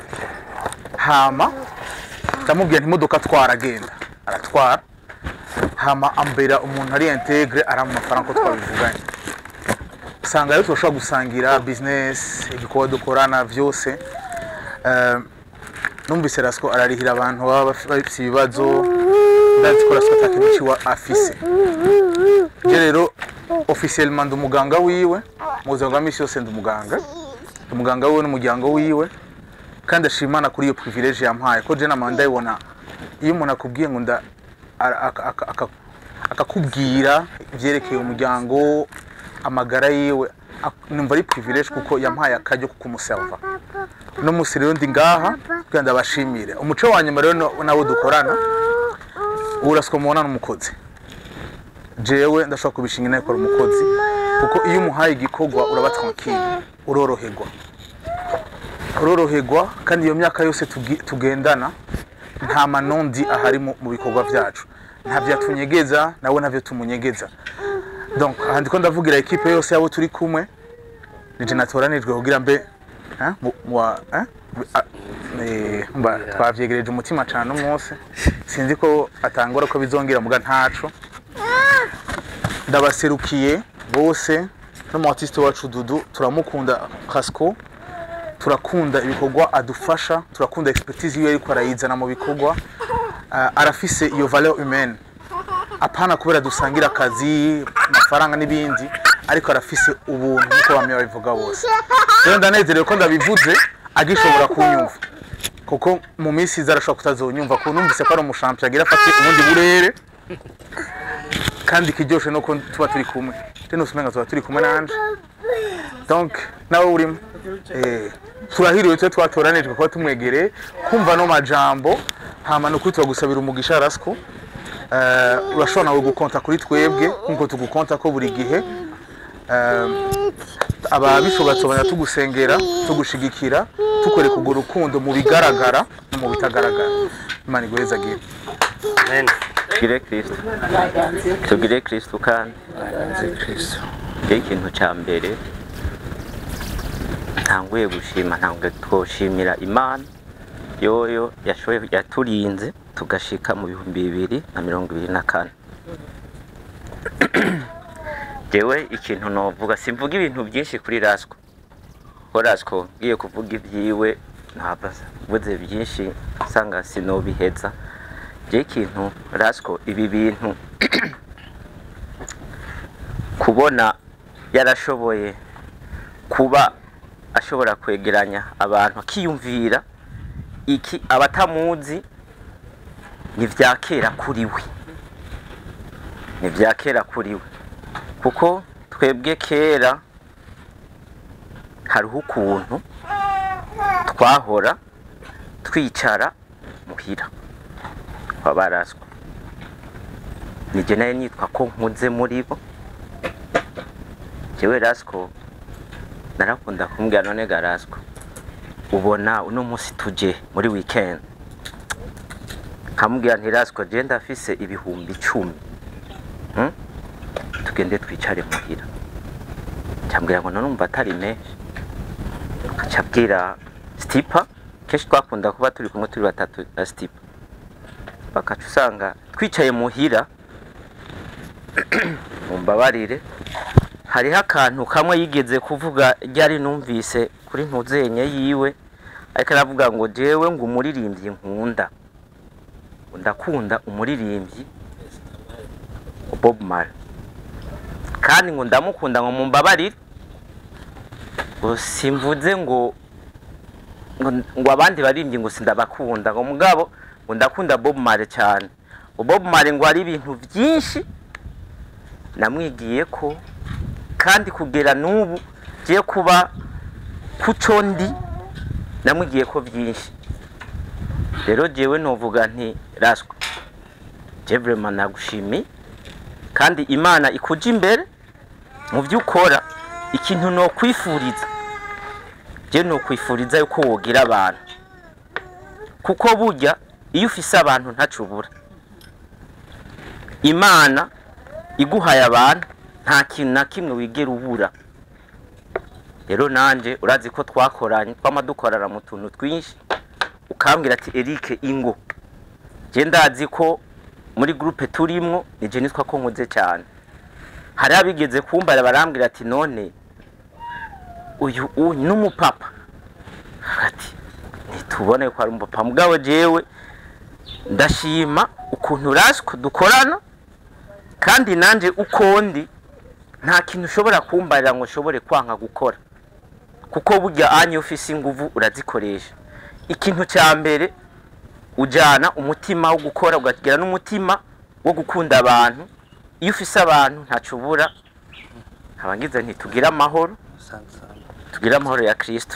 hama ndamubwira nti imodoka atwara agenda aratwara hama ambera umuntu ari integre arampa amafaranga ko twabivuganye usanga rero turashobora gusangira business ibikorwa dukorana byose Eh, numvise rasiko ararihira abantu baba baf- bafise ibibazo ndazi ko rasiko atakintu ciwe afise je rero officiellement ndi umuganga wiwe mu buzima bwa misi yose ndi umuganga ndi umuganga wiwe n'umuryango wiwe kandi ashima Imana kuri iyo privilege yampaye ko je nama ndayibona iyo umuntu akubwiye ngo nda ara- aka- aka- aka- akakubwira ivyerekeye umuryango amagara yiwe ak- numva ari privilege kuko yampaye akaryo ko kumuserva no musi rero ndi ngaha kugira ndabashimire umuco wa nyuma rero no- nawo dukorana uraswa mubona n'umukozi jewe ndashobora kubishinga inakora umukozi kuko iyo umuhaye igikorwa uraba tranquille uroroherwa uroroherwa kandi iyo myaka yose tugi- tugendana nta manondi ahari mu mu bikorwa byacu ntavyo atunyegeza nawe ntavyo tumunyegeza donc aha ndiko ndavugira ekipe yose yabo turi kumwe nije natoranijwe kugira mbe eh, mu- mu- eh, a- eh, mba twavyegereje umutima cane umunsi sinzi ko atangora ko bizongera muga ntaco ndabaserukiye bose n'umu artiste wacu Dudu turamukunda Casco turakunda ibikorwa adufasha turakunda expertise yiwe ariko arayizana mu bikorwa uh, arafise iyo valeur humaine apana kubera dusangira akazi amafaranga n'ibindi ariko arafise ubuntu nk'uko bamwe babivuga bose rero ndanezerewe ko ndabivuze agishobora kunyumva kuko mu minsi iza arashobora kutazonyumva kuko numvise ko ari umushampion agira afate ubundi burere kandi ikiryoshe nuko tuba turi kumwe rero usumenga tuba turi kumwe nanje donc nawe urimo eh, turahiriwe twe twatoranijwe kuba tumwegereye kumva no majambo hama ni ukuri turagusabira umugisha rasco uh, urashobora nawe gukonta kuri twebwe nkuko tugukonta ko buri gihe uh, ababishobora tubona tugusengera tugushigikira tukwereka urwo rukundo mu bigaragara no mu bitagaragara imana iguhezagire amen tugire kristo tugire kristo kandi rero ikintu cya mbere ntanguye gushima ntabwo twoshimira imana yoyo yashoboye yaturinze tugashika mu bihumbi bibiri na mirongo ibiri na kane jewe ikintu novuga simvuga ibintu byinshi kuri rasco ko rasco ngiye kuvuga ibyiwe ntabwo mvuze byinshi usanga sinobiheza je ikintu rasco ibi bintu kubona yarashoboye kuba ashobora kwegeranya abantu akiyumvira iki abatamuzi ni vya kera kuri we ni vya kera kuri we kuko twebwe kera hariho ukuntu twahora twicara muhira kwa baraswa nije nayo nitwa ko nkuze muri bo jewe rasiko narakunda kumbwira none ga rasiko ubona uno munsi tuje muri weekend nkamubwira nti rasiko je ndafise ibihumbi icumi hmm? tugende twicare muhira cyambwira ngo nanumva atari menshi acabwira stipa kenshi twakunda kuba turi kumwe turi batatu na stipa bakaca usanga twicaye muhira mumbabarire hariho akantu kamwe yigeze kuvuga ryari numvise kuri ntuzenye yiwe ariko aravuga ngo jewe ngo umuririmbyi nkunda ngo ndakunda umuririmbyi Bob Marley kandi ngo ndamukunda ngo mumbabarire ngo simvuze ngo ngo ngo abandi baririmbyi ngo sindabakunda ngo mugabo ngo ndakunda Bob Marley cyane ngo Bob Marley ngo hari ibintu byinshi namwigiye ko kandi kugera n'ubu giye kuba kuco ndi namwigiye ko byinshi rero jewe novuga nti raswa je vraiment nagushimiye kandi imana ikuja imbere mu byo ukora ikintu no kwifuriza je no kwifuriza yuko wogira abantu kuko burya iyo ufise abantu ntacubura imana iguhaye abantu nta kintu na kimwe wigera ubura rero nanje urazi ko twakoranye twama dukorana mu tuntu twinshi ukambwira ati Eric ingo je ndazi ko muri groupe turimwo nije nitwa ko nkuze cyane hari abigeze kumbara barambwira ati none uyu uyu n'umupapa ati ntitubone ko ari umupapa mugabo jewe ndashima ukuntu urasiko dukorana kandi nanje uko ndi nta kintu ushobora kumbarira ngo ushobore kwanga gukora kuko burya anya ufise inguvu urazikoresha ikintu cya mbere ujyana umutima wo gukora ukagira n'umutima wo gukunda abantu iyo ufise abantu ntacyo ubura ntabangize ntitugire amahoro tugire amahoro ya kirisito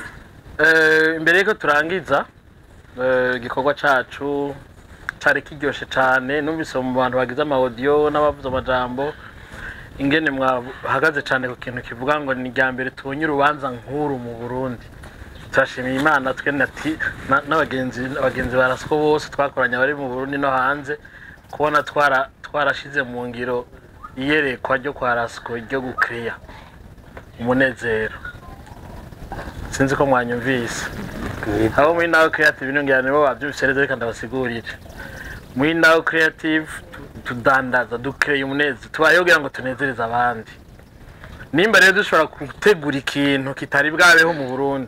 Eh, imbere yuko turangiza eh, igikorwa cacu cari kiryoshe cane numvise mu bantu bagize amawodiyo n'abavuze amajambo ingene mwahagaze cane ku kintu kivuga ngo ni irya mbere tubonye urubanza nk'uru mu burundi turashimiye imana twe nati na- n'abagenzi abagenzi ba rasiko bose twakoranye abari mu burundi no hanze kubona twara twarashize mu ngiro iyerekwa ryo kwa rasiko ryo gukiriya umunezero sinzi ko mwanyumvise abo muri nawe creative nongera nibo babyumvise neza reka ndabasigurire muri nawe creative tu- tudandaza dukreye umunezero tubayeho kugira ngo tunezereze abandi nimba rero dushobora gutegura ikintu kitari bwabeho mu burundi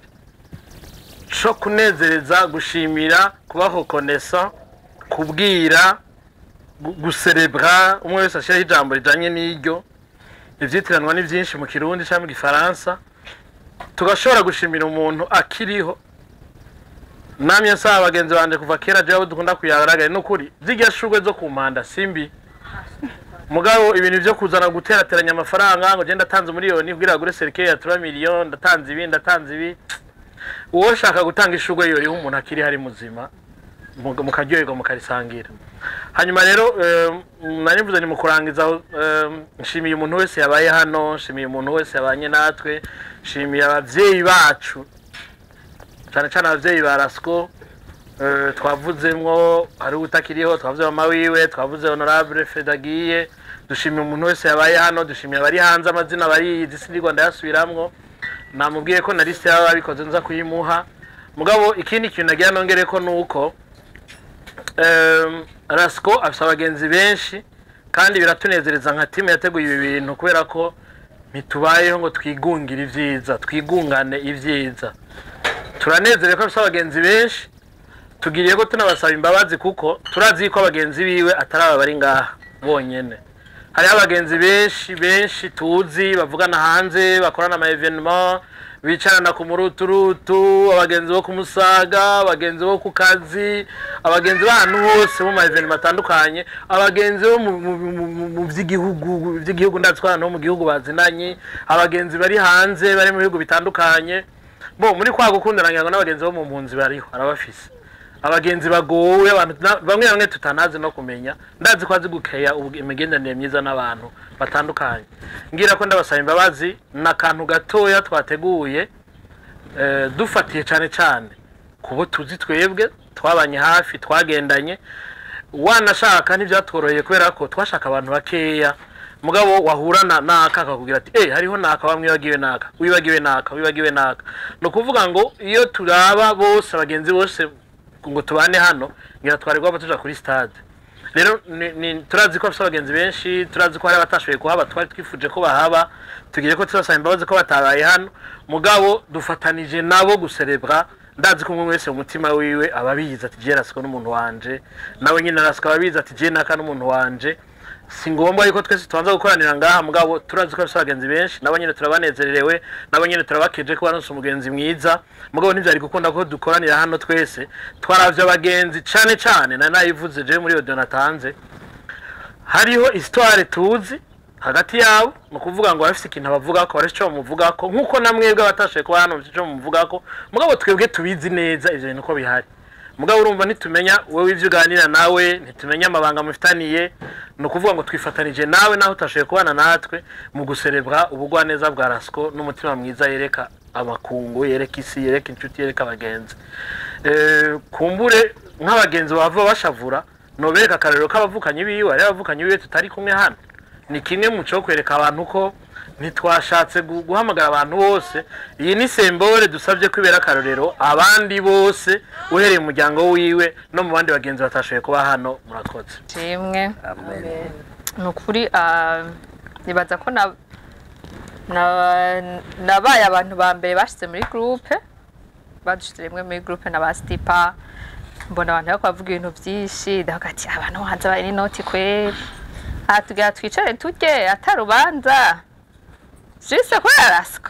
co kunezereza gushimira kubahokonesa kubwira gu- guserebra umwe wese ashyiraho ijambo rijanye n'iryo ivyitiranwa ni vyinshi mu kirundi cyangwa mu gifaransa tugashobora gushimira umuntu akiriho namye nsaba bagenzi banje kuva kera jewe abo dukunda kuyagaragara n'ukuri zirya shurwe zo ku mpanda simbi mugabo ibintu vyo kuzana guterateranya amafaranga ngo je ndatanze miliyoni kugira agure serikeye ya 3 miliyoni ndatanze ibi ndatanze ibi uwo shaka gutanga ishurwe yoriho umuntu akiri hari muzima mu- mukaryoherwa mukarisangira hanyuma rero eh, nari mvuze ni mu kurangiza eh, nshimiye umuntu wese yabaye hano nshimiye umuntu wese yabanye natwe nshimiye abavyeyi bacu cyane cyane abavyeyi ba rasco eh, twavuzemwo hari utakiriho twavuze mama wiwe twavuze honorable fedagiye dushimiye umuntu wese yabaye hano dushimiye abari hanze amazina bariyizi sindigwa ndayasubiramwo namubwiye ko na liste yaba babikoze nza kuyimuha mugabo ikindi kintu nagira nongere ko nuko Em, rasco afite abagenzi benshi kandi biratunezereza nka timu yateguye ibi bintu kubera ko ntitubayeho ngo twigungire ibyiza twigungane ibyiza turanezerewe ko afite abagenzi benshi tugiriye ko tunabasaba imbabazi kuko turazi ko abagenzi biwe atari aba bari ngaha bonyene hariho abagenzi benshi benshi tuzi bavugana hanze bakorana ama evenement bicarana ku muruturutu abagenzi bo ku musaga abagenzi bo ku kazi abagenzi b'ahantu hose mu ma evenement atandukanye abagenzi bo mu- mu- mu- mu- mu by'igihugu by'igihugu ndatwara no mu gihugu bazinanye abagenzi bari hanze bari mu bihugu bitandukanye bo muri kwa gukundana ngira ngo n'abagenzi bo mu mpunzi bariho arabafise abagenzi bagowe abantu na- bamwe bamwe tutanazi no kumenya ndazi ko azi gukeya ubu- imigenderanire myiza n'abantu batandukanye ngira ko ndabasaba imbabazi ni akantu gatoya twateguye eh, dufatiye cyane cyane ku bo tuzi twebwe twabanye hafi twagendanye wanashaka ntibyatworoheye kubera ko twashaka abantu bakeya mugabo wahurana naka akakubwira ati eh hariho naka bamwe wibagiwe naka wibagiwe naka wibagiwe naka ni ukuvuga ngo iyo turaba bose abagenzi bose ngo tubane hano ngira twaregwamo tuja kuri stade rero ni- ni- turazi ko bafite abagenzi benshi turazi ko hari abatashoboye kuhaba twari twifuje ko bahaba tugire ko tubasaba imbabazi ko batabaye hano mugabo dufatanije nabo guserebra ndazi ko umwe wese mu mutima wiwe aba abizi ati jye rasiko n'umuntu wanje nawe nyine rasiko aba abizi ati jye naka n'umuntu wanje si ngombwa yuko twese tubanza gukoranira ngaha mugabo turazi ko bafite abagenzi benshi nabo nyine turabanezererewe nabo nyine turabakeje ko baronse umugenzi mwiza mugabo ntibyari gukunda ko dukoranira hano twese twaravye abagenzi cane cane na nayivuze je muri audio natanze hariho histoire tuzi hagati yabo ni ukuvuga ngo barafite ikintu bavugako barafite icyo bamuvugako nk'uko na mwebwe abatashoboye kuba hano bafite icyo bamuvugako mugabo twebwe tubizi neza ivyo bintu ko bihari mugabo urumva ntitumenya wowe ivyo uganira nawe ntitumenya amabanga mufitaniye ni ukuvuga ngo twifatanije nawe naho utashoboye kubana natwe mu guserebra ubugwaneza bwa rasiko n'umutima mwiza yereka amakungu yereka isi yereka inshuti yereka abagenzi Eh, kumbure nk'abagenzi bava bashavura nobereka akarero k'abavukanyi biwe ari abavukanyi biwe tutari kumwe hano ni kimwe mu cyo kwereka abantu ko ntitwashatse gu- guhamagara abantu bose iyi ni sembore dusabye ko ibera akarorero abandi bose uhereye mu muryango wiwe no mu bandi bagenzi batashoboye kuba hano murakoze kimwe ni ukuri ah, nibaza ko na- na- nabaye abantu ba mbere bashyize muri gurupe badushyize rimwe muri gurupe na ba sitipa mbona abantu bari kubavuga ibintu byinshi ndavuga ati abantu hanze bari n'inoti kweri aha tugira twicare turye atarubanza jise kubera rasiko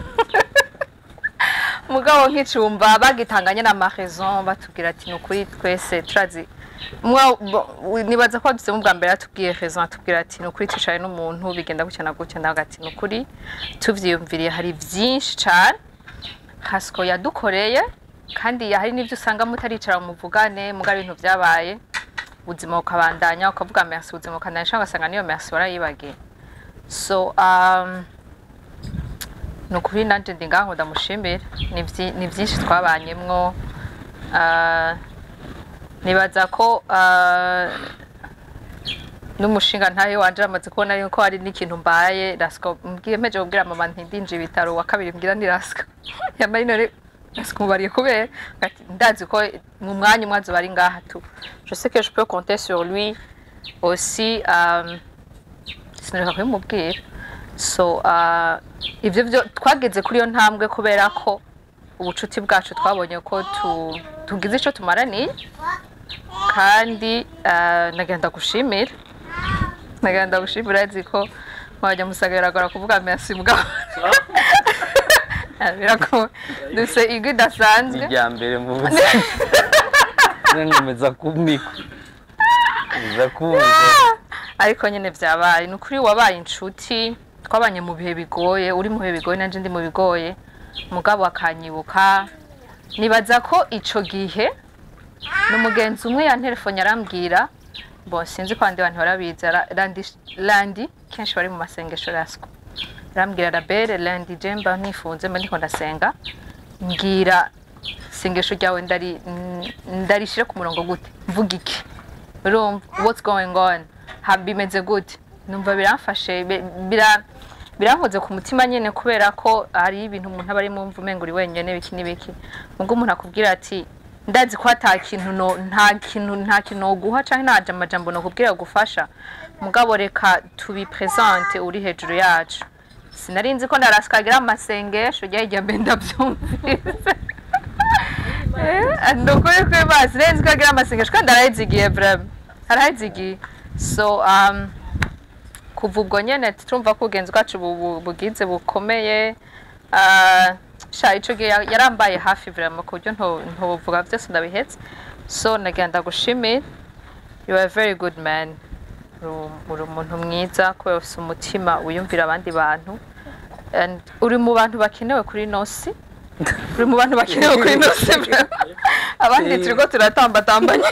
mugabo nk'icumba bagitanganye n'amarezo batubwira ati ni ukuri twese turazi mwa- bo- nibaza ko badusemo ubwa mbere atubwiye rezo atubwira ati ni ukuri twicaye n'umuntu bigenda gutya na gutya ndavuga ati ni ukuri tuvyiyumviriye hari byinshi cane hasiko yadukoreye kandi hari n'ibyo usanga mutaricara mu muvugane muga ibintu byabaye ubuzima bukabandanya ukavuga merci ubuzima bukandanya cyangwa ugasanga niyo merci warayibagiye so um, ni ukuri nanjye ndi ngaho ndamushimira ni vyi- ni byinshi twabanyemwo Ah, nibaza ko ah, n'umushinga ntayo wanje amaze kubona yuko hari n'ikintu mbaye rasiko mbwiye mpeje kubwira mama ntindinje ibitaro wa kabiri mbwira ni rasiko yambaye none rasiko mubariye kubera ati ndazi ko mu mwanya umwe azoba ari ngaha tu je sais que je peux compter sur lui aussi um, sinareka kubimubwira so uh, ibyo byo twageze kuri iyo ntambwe kubera ko ubucuti bwacu twabonye ko tu, tugize icyo tumaraniye kandi uh, nagenda gushimira nagenda gushimira azi ko mwajya musaga biragora kuvuga merci mugabo birako dufite ijwi idasanzwe irya mbere mu buzima nkomeza kumikwa nkomeza kumva ariko nyine byabaye ni ukuri wabaye inshuti twabanye mu bihe bigoye uri mu bihe bigoye nanjye ndi mu bigoye mugabo akanyibuka nibaza ko icyo gihe ni umugenzi umwe yantelefone arambwira bo sinzi ko abandi bantu barabizi ara- Randi- randi kenshi bari mu masengesho rasiko arambwira rabere randi jemba nifunze mba ndiko ndasenga mbwira isengesho ryawe ndari ndarishyire ku murongo gute mvuga iki urumva what's going on ha bimeze gute numva biramfashe bi- bira birankoze ku mutima nyine kubera ko hari ibintu umuntu aba arimo mva umenga uri wenyine biki n'ibiki ubwo umuntu akubwira ati ndazi ko ata kintu no nta kintu nta kintu noguha cyangwa nta amajambo nokubwira gufasha mugabo reka tubi presente uri hejuru yacu sinari nzi ko ndarasikagira amasengesho ujya hirya mbe ndabyumvise ni ukuri ko mazi neza ko agira amasengesho kandi arayizigiye vrema arayizigiye so um, kuva ubwo nyene turumva ko ubugenzi bwacu bu- bu- bugize bukomeye Ah, sha ico gihe ya- yarambaye hafi vrema ku buryo nto- ntovuga vyose ndabihetse so nagenda gushimira you are a very good man Uri- uri umuntu mwiza kubera ufise umutima wiyumvira abandi bantu And uri mu bantu bakenewe kuri nosi uri mu bantu bakenewe kuri ino sebe abandi turiko turatambatambanye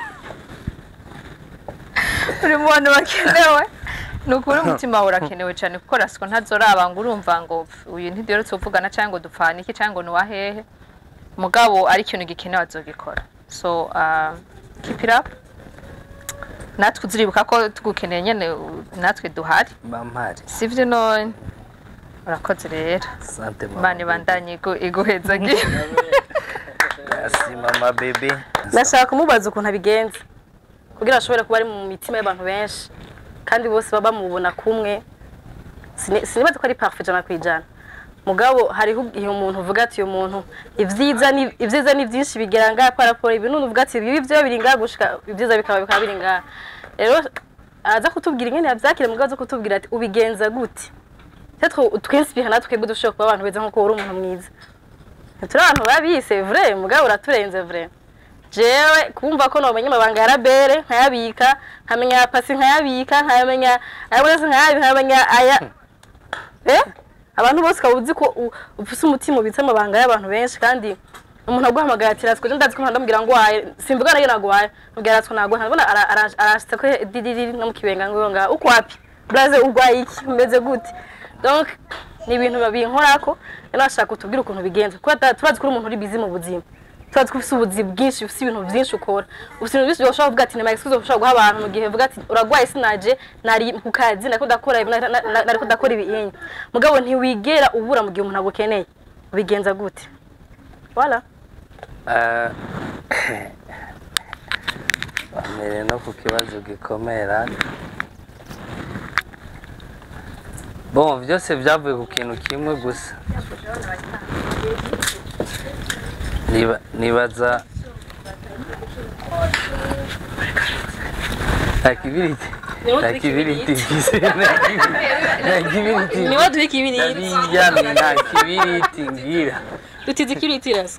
uri mu bantu bakenewe ni ukuri umutima wawe urakenewe cyane kuko rasiko ntazoraba ngo urumva ngo "Pf, uyu ntiduherutse kuvugana cyangwa ngo dupfana iki cyangwa ngo ni uwahehe mugabo ari ikintu gikenewe azogikora so uh, keep it up natwe uziribuka ko tugukeneye nyene u- natwe duhari bampari sivyo none urakoze rero sante mama imana ibandanye igu- iguheza gira merci mama bebe ndashaka kumubaza ukuntu abigenza kugira ashobore kuba ari mu mitima y'abantu benshi kandi bose baba bamubona kumwe Sini- sinibaza ko ari parfait ijana ku ijana mugabo hariho igihe umuntu uvuga ati uyu muntu ibyiza ni ibyiza ni byinshi bigera ngaha kwa raporo ibi none uvuga ati ibi byo biri ngaha gushika ibyiza bikaba bikaba biri ngaha rero aza kutubwira ingene yabyakira mugabo aza kutubwira ati ubigenza gute Peut-être twinspire natwe twebwe dushobora kuba abantu beza nk'uko uri umuntu mwiza turi abantu babise vrai mugabo uraturenze vrai jewe kumva ko nomenya amabanga ya rabere nkayabika nkamenya ya pasi nkayabika nkayamenya ayabonetse nkayabika nkayamenya aya eh abantu bose ukaba uzi ko u- ufise umutima ubitse amabanga y'abantu benshi kandi umuntu aguhamagaye ati ratswe ndazi ko ndamubwira ngo waye simvuga nayo nagwaye mubwira ratswe nagwaye ntabona arashitse ko didiri no mu kibenga ngo nga uko wapi blaze ugwaye iki umeze gute donc ni ibintu babinkorako rero nashaka kutubwira ukuntu bigenza kuko ata- turazi ko uri umuntu uri busy mu buzima turazi ko ufite ubuzi bwinshi ufite ibintu byinshi ukora ufite ibintu byinshi ushobora kuvuga ati ni excuse ushobora guha abantu mu gihe uvuga ati uragwaye sinaje nari ku kazi nariko ndakora ibi na- na- na- nariko ndakora ibinyi mugabo ntiwigera ubura mu gihe umuntu agukeneye ubigenza gute voilà Eh, bamere no ku kibazo gikomera bon byose byavuye ku kintu kimwe gusa Niba- nibaza nta kibiriti Niwo nta turi kibiriti kibiriti. mfise nta kibi- nta kibiriti Niwo turi kibiriti. ndabiryamye nta kibiriti ngira dutize ikiriti rasa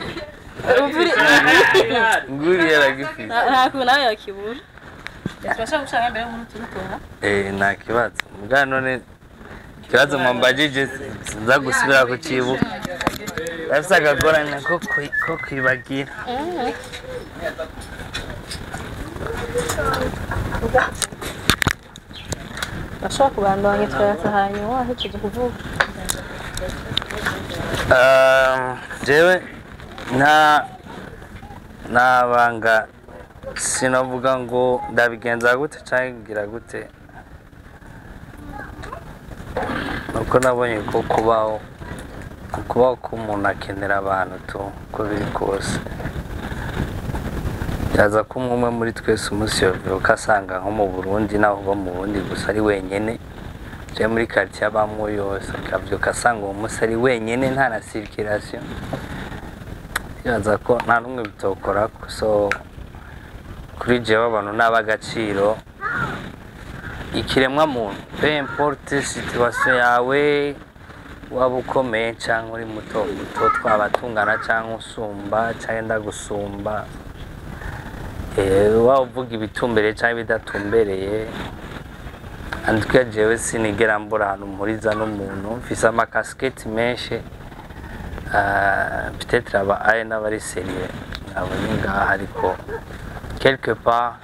nguri yaragifite nta kuntu nawe yakibura turashaka gushaka mbere y'umuntu turi kubona Eh, nta kibazo mbwa none ikibazo mwambajije sinza gusubira kucibuka afise akagorane ko kwi- ko kwibagira bashobora kubandanya turayasa hanyuma wahejeje kuvuga Um, jewe nta nta banga sinavuga ngo ndabigenza gute cyangwa ngira gute nuko nabonye ko kubaho kubaho k'umuntu akenera abantu tu uko biri kose byaza ko umwe muri twese umunsi yovyuka asanga nko mu burundi naho uba mu burundi gusa ari wenyene je muri quartier abamwo yose akavyuka asanga uwo munsi ari wenyene nta na circulation byaza ko nta n'umwe bitokorako so kuri jewe abantu ni ab'agaciro ikiremwa muntu peu importe situation yawe waba ukomeye cyangwa uri muto muto twaba tungana cyangwa usumba cyangwa enda gusumba Eh, waba uvuga ibitumbereye cyangwa ibidatumbereye andika jewe sinigera mbura ahantu mpuriza n'umuntu mfise amakasiketi menshi Ah, peut-être aba ari n'abari seriye abonye ngaha ariko quelque part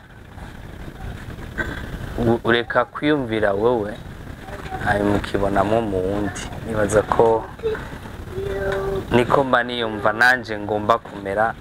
u- ureka kwiyumvira wowe hanyuma ukibonamo mu wundi nibaza ko niko mba niyumva nanjye ngomba kumera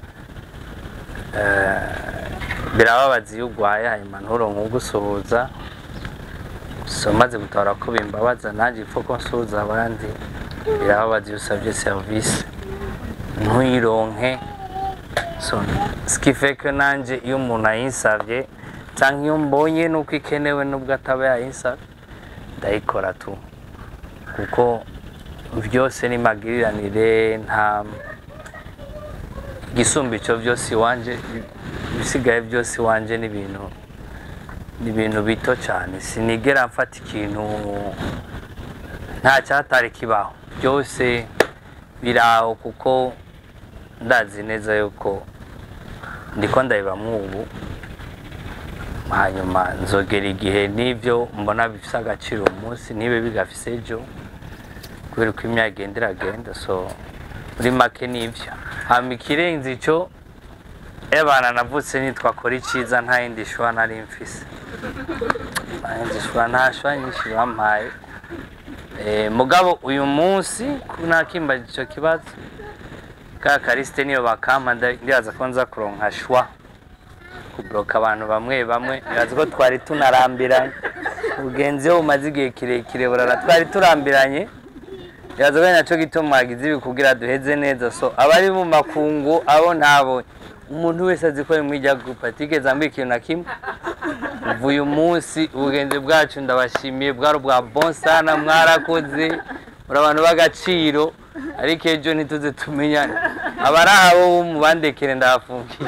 Eh, birababaza iyo urwaye hanyuma nturonke ugusuhuza so maze gutabara ko bimbabaza nanjye ipfa ko nsuhuza abandi birababaza iyo usabye serivisi ntuyironke so skife ko nanjye iyo umuntu ayinsabye cyangwa iyo mbonye nuko ikenewe nubwo ataba yayinsabye ndayikora tu kuko byose ni magiriranire nta igisumba icyo byose iwanje ibisigaye byose iwanje ni ibintu ni ibintu bito cyane sinigera mfata ikintu nta cyatari kibaho byose biri aho kuko ndazi neza yuko ndiko ndabibamo ubu hanyuma nzogera igihe n'ibyo mbona bifite agaciro uyu munsi ntibe bigafise ejo kubera uko imyaka igenda iragenda so muri make nivyo hama ikirenze ico ebana navutse nitwa kora iciza nta yindi shwa nari mfise nta yindi shwa nta shwa nyinshi bampaye Eh, mugabo uyu munsi nakimbaje ico kibazo ka karisite niyo bakampa nda- ndibaza ko nza kuronka shwa kubloka abantu bamwe bamwe ndibaza ko twari tunarambiranye ubugenzi iyo bumaze igihe kirekire burara twari turambiranye ndibaza ko ari naco gituma mwagize ibi kugira duheze neza so abari mu makungu abo ntabonye umuntu wese azi ko ari muri irya gurupe atigeze ambwira ikintu na kimwe uva uyu munsi ubugenzi bwacu ndabashimiye bwari ubwa bonsana mwarakoze muri abantu b'agaciro ariko ejo ntituze tumenyane abari abo bo mubandekere ndahafungiye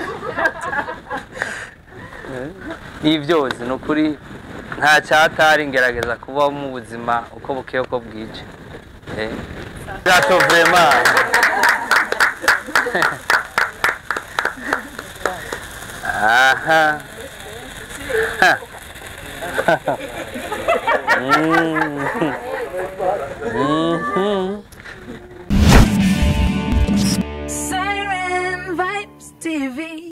ni byose ni ukuri nta cyatari ngerageza kubaho mu buzima uko bukeye uko bwije Eh. gato vrema aha Ha. Mm. Mhm. Siren Vibes TV.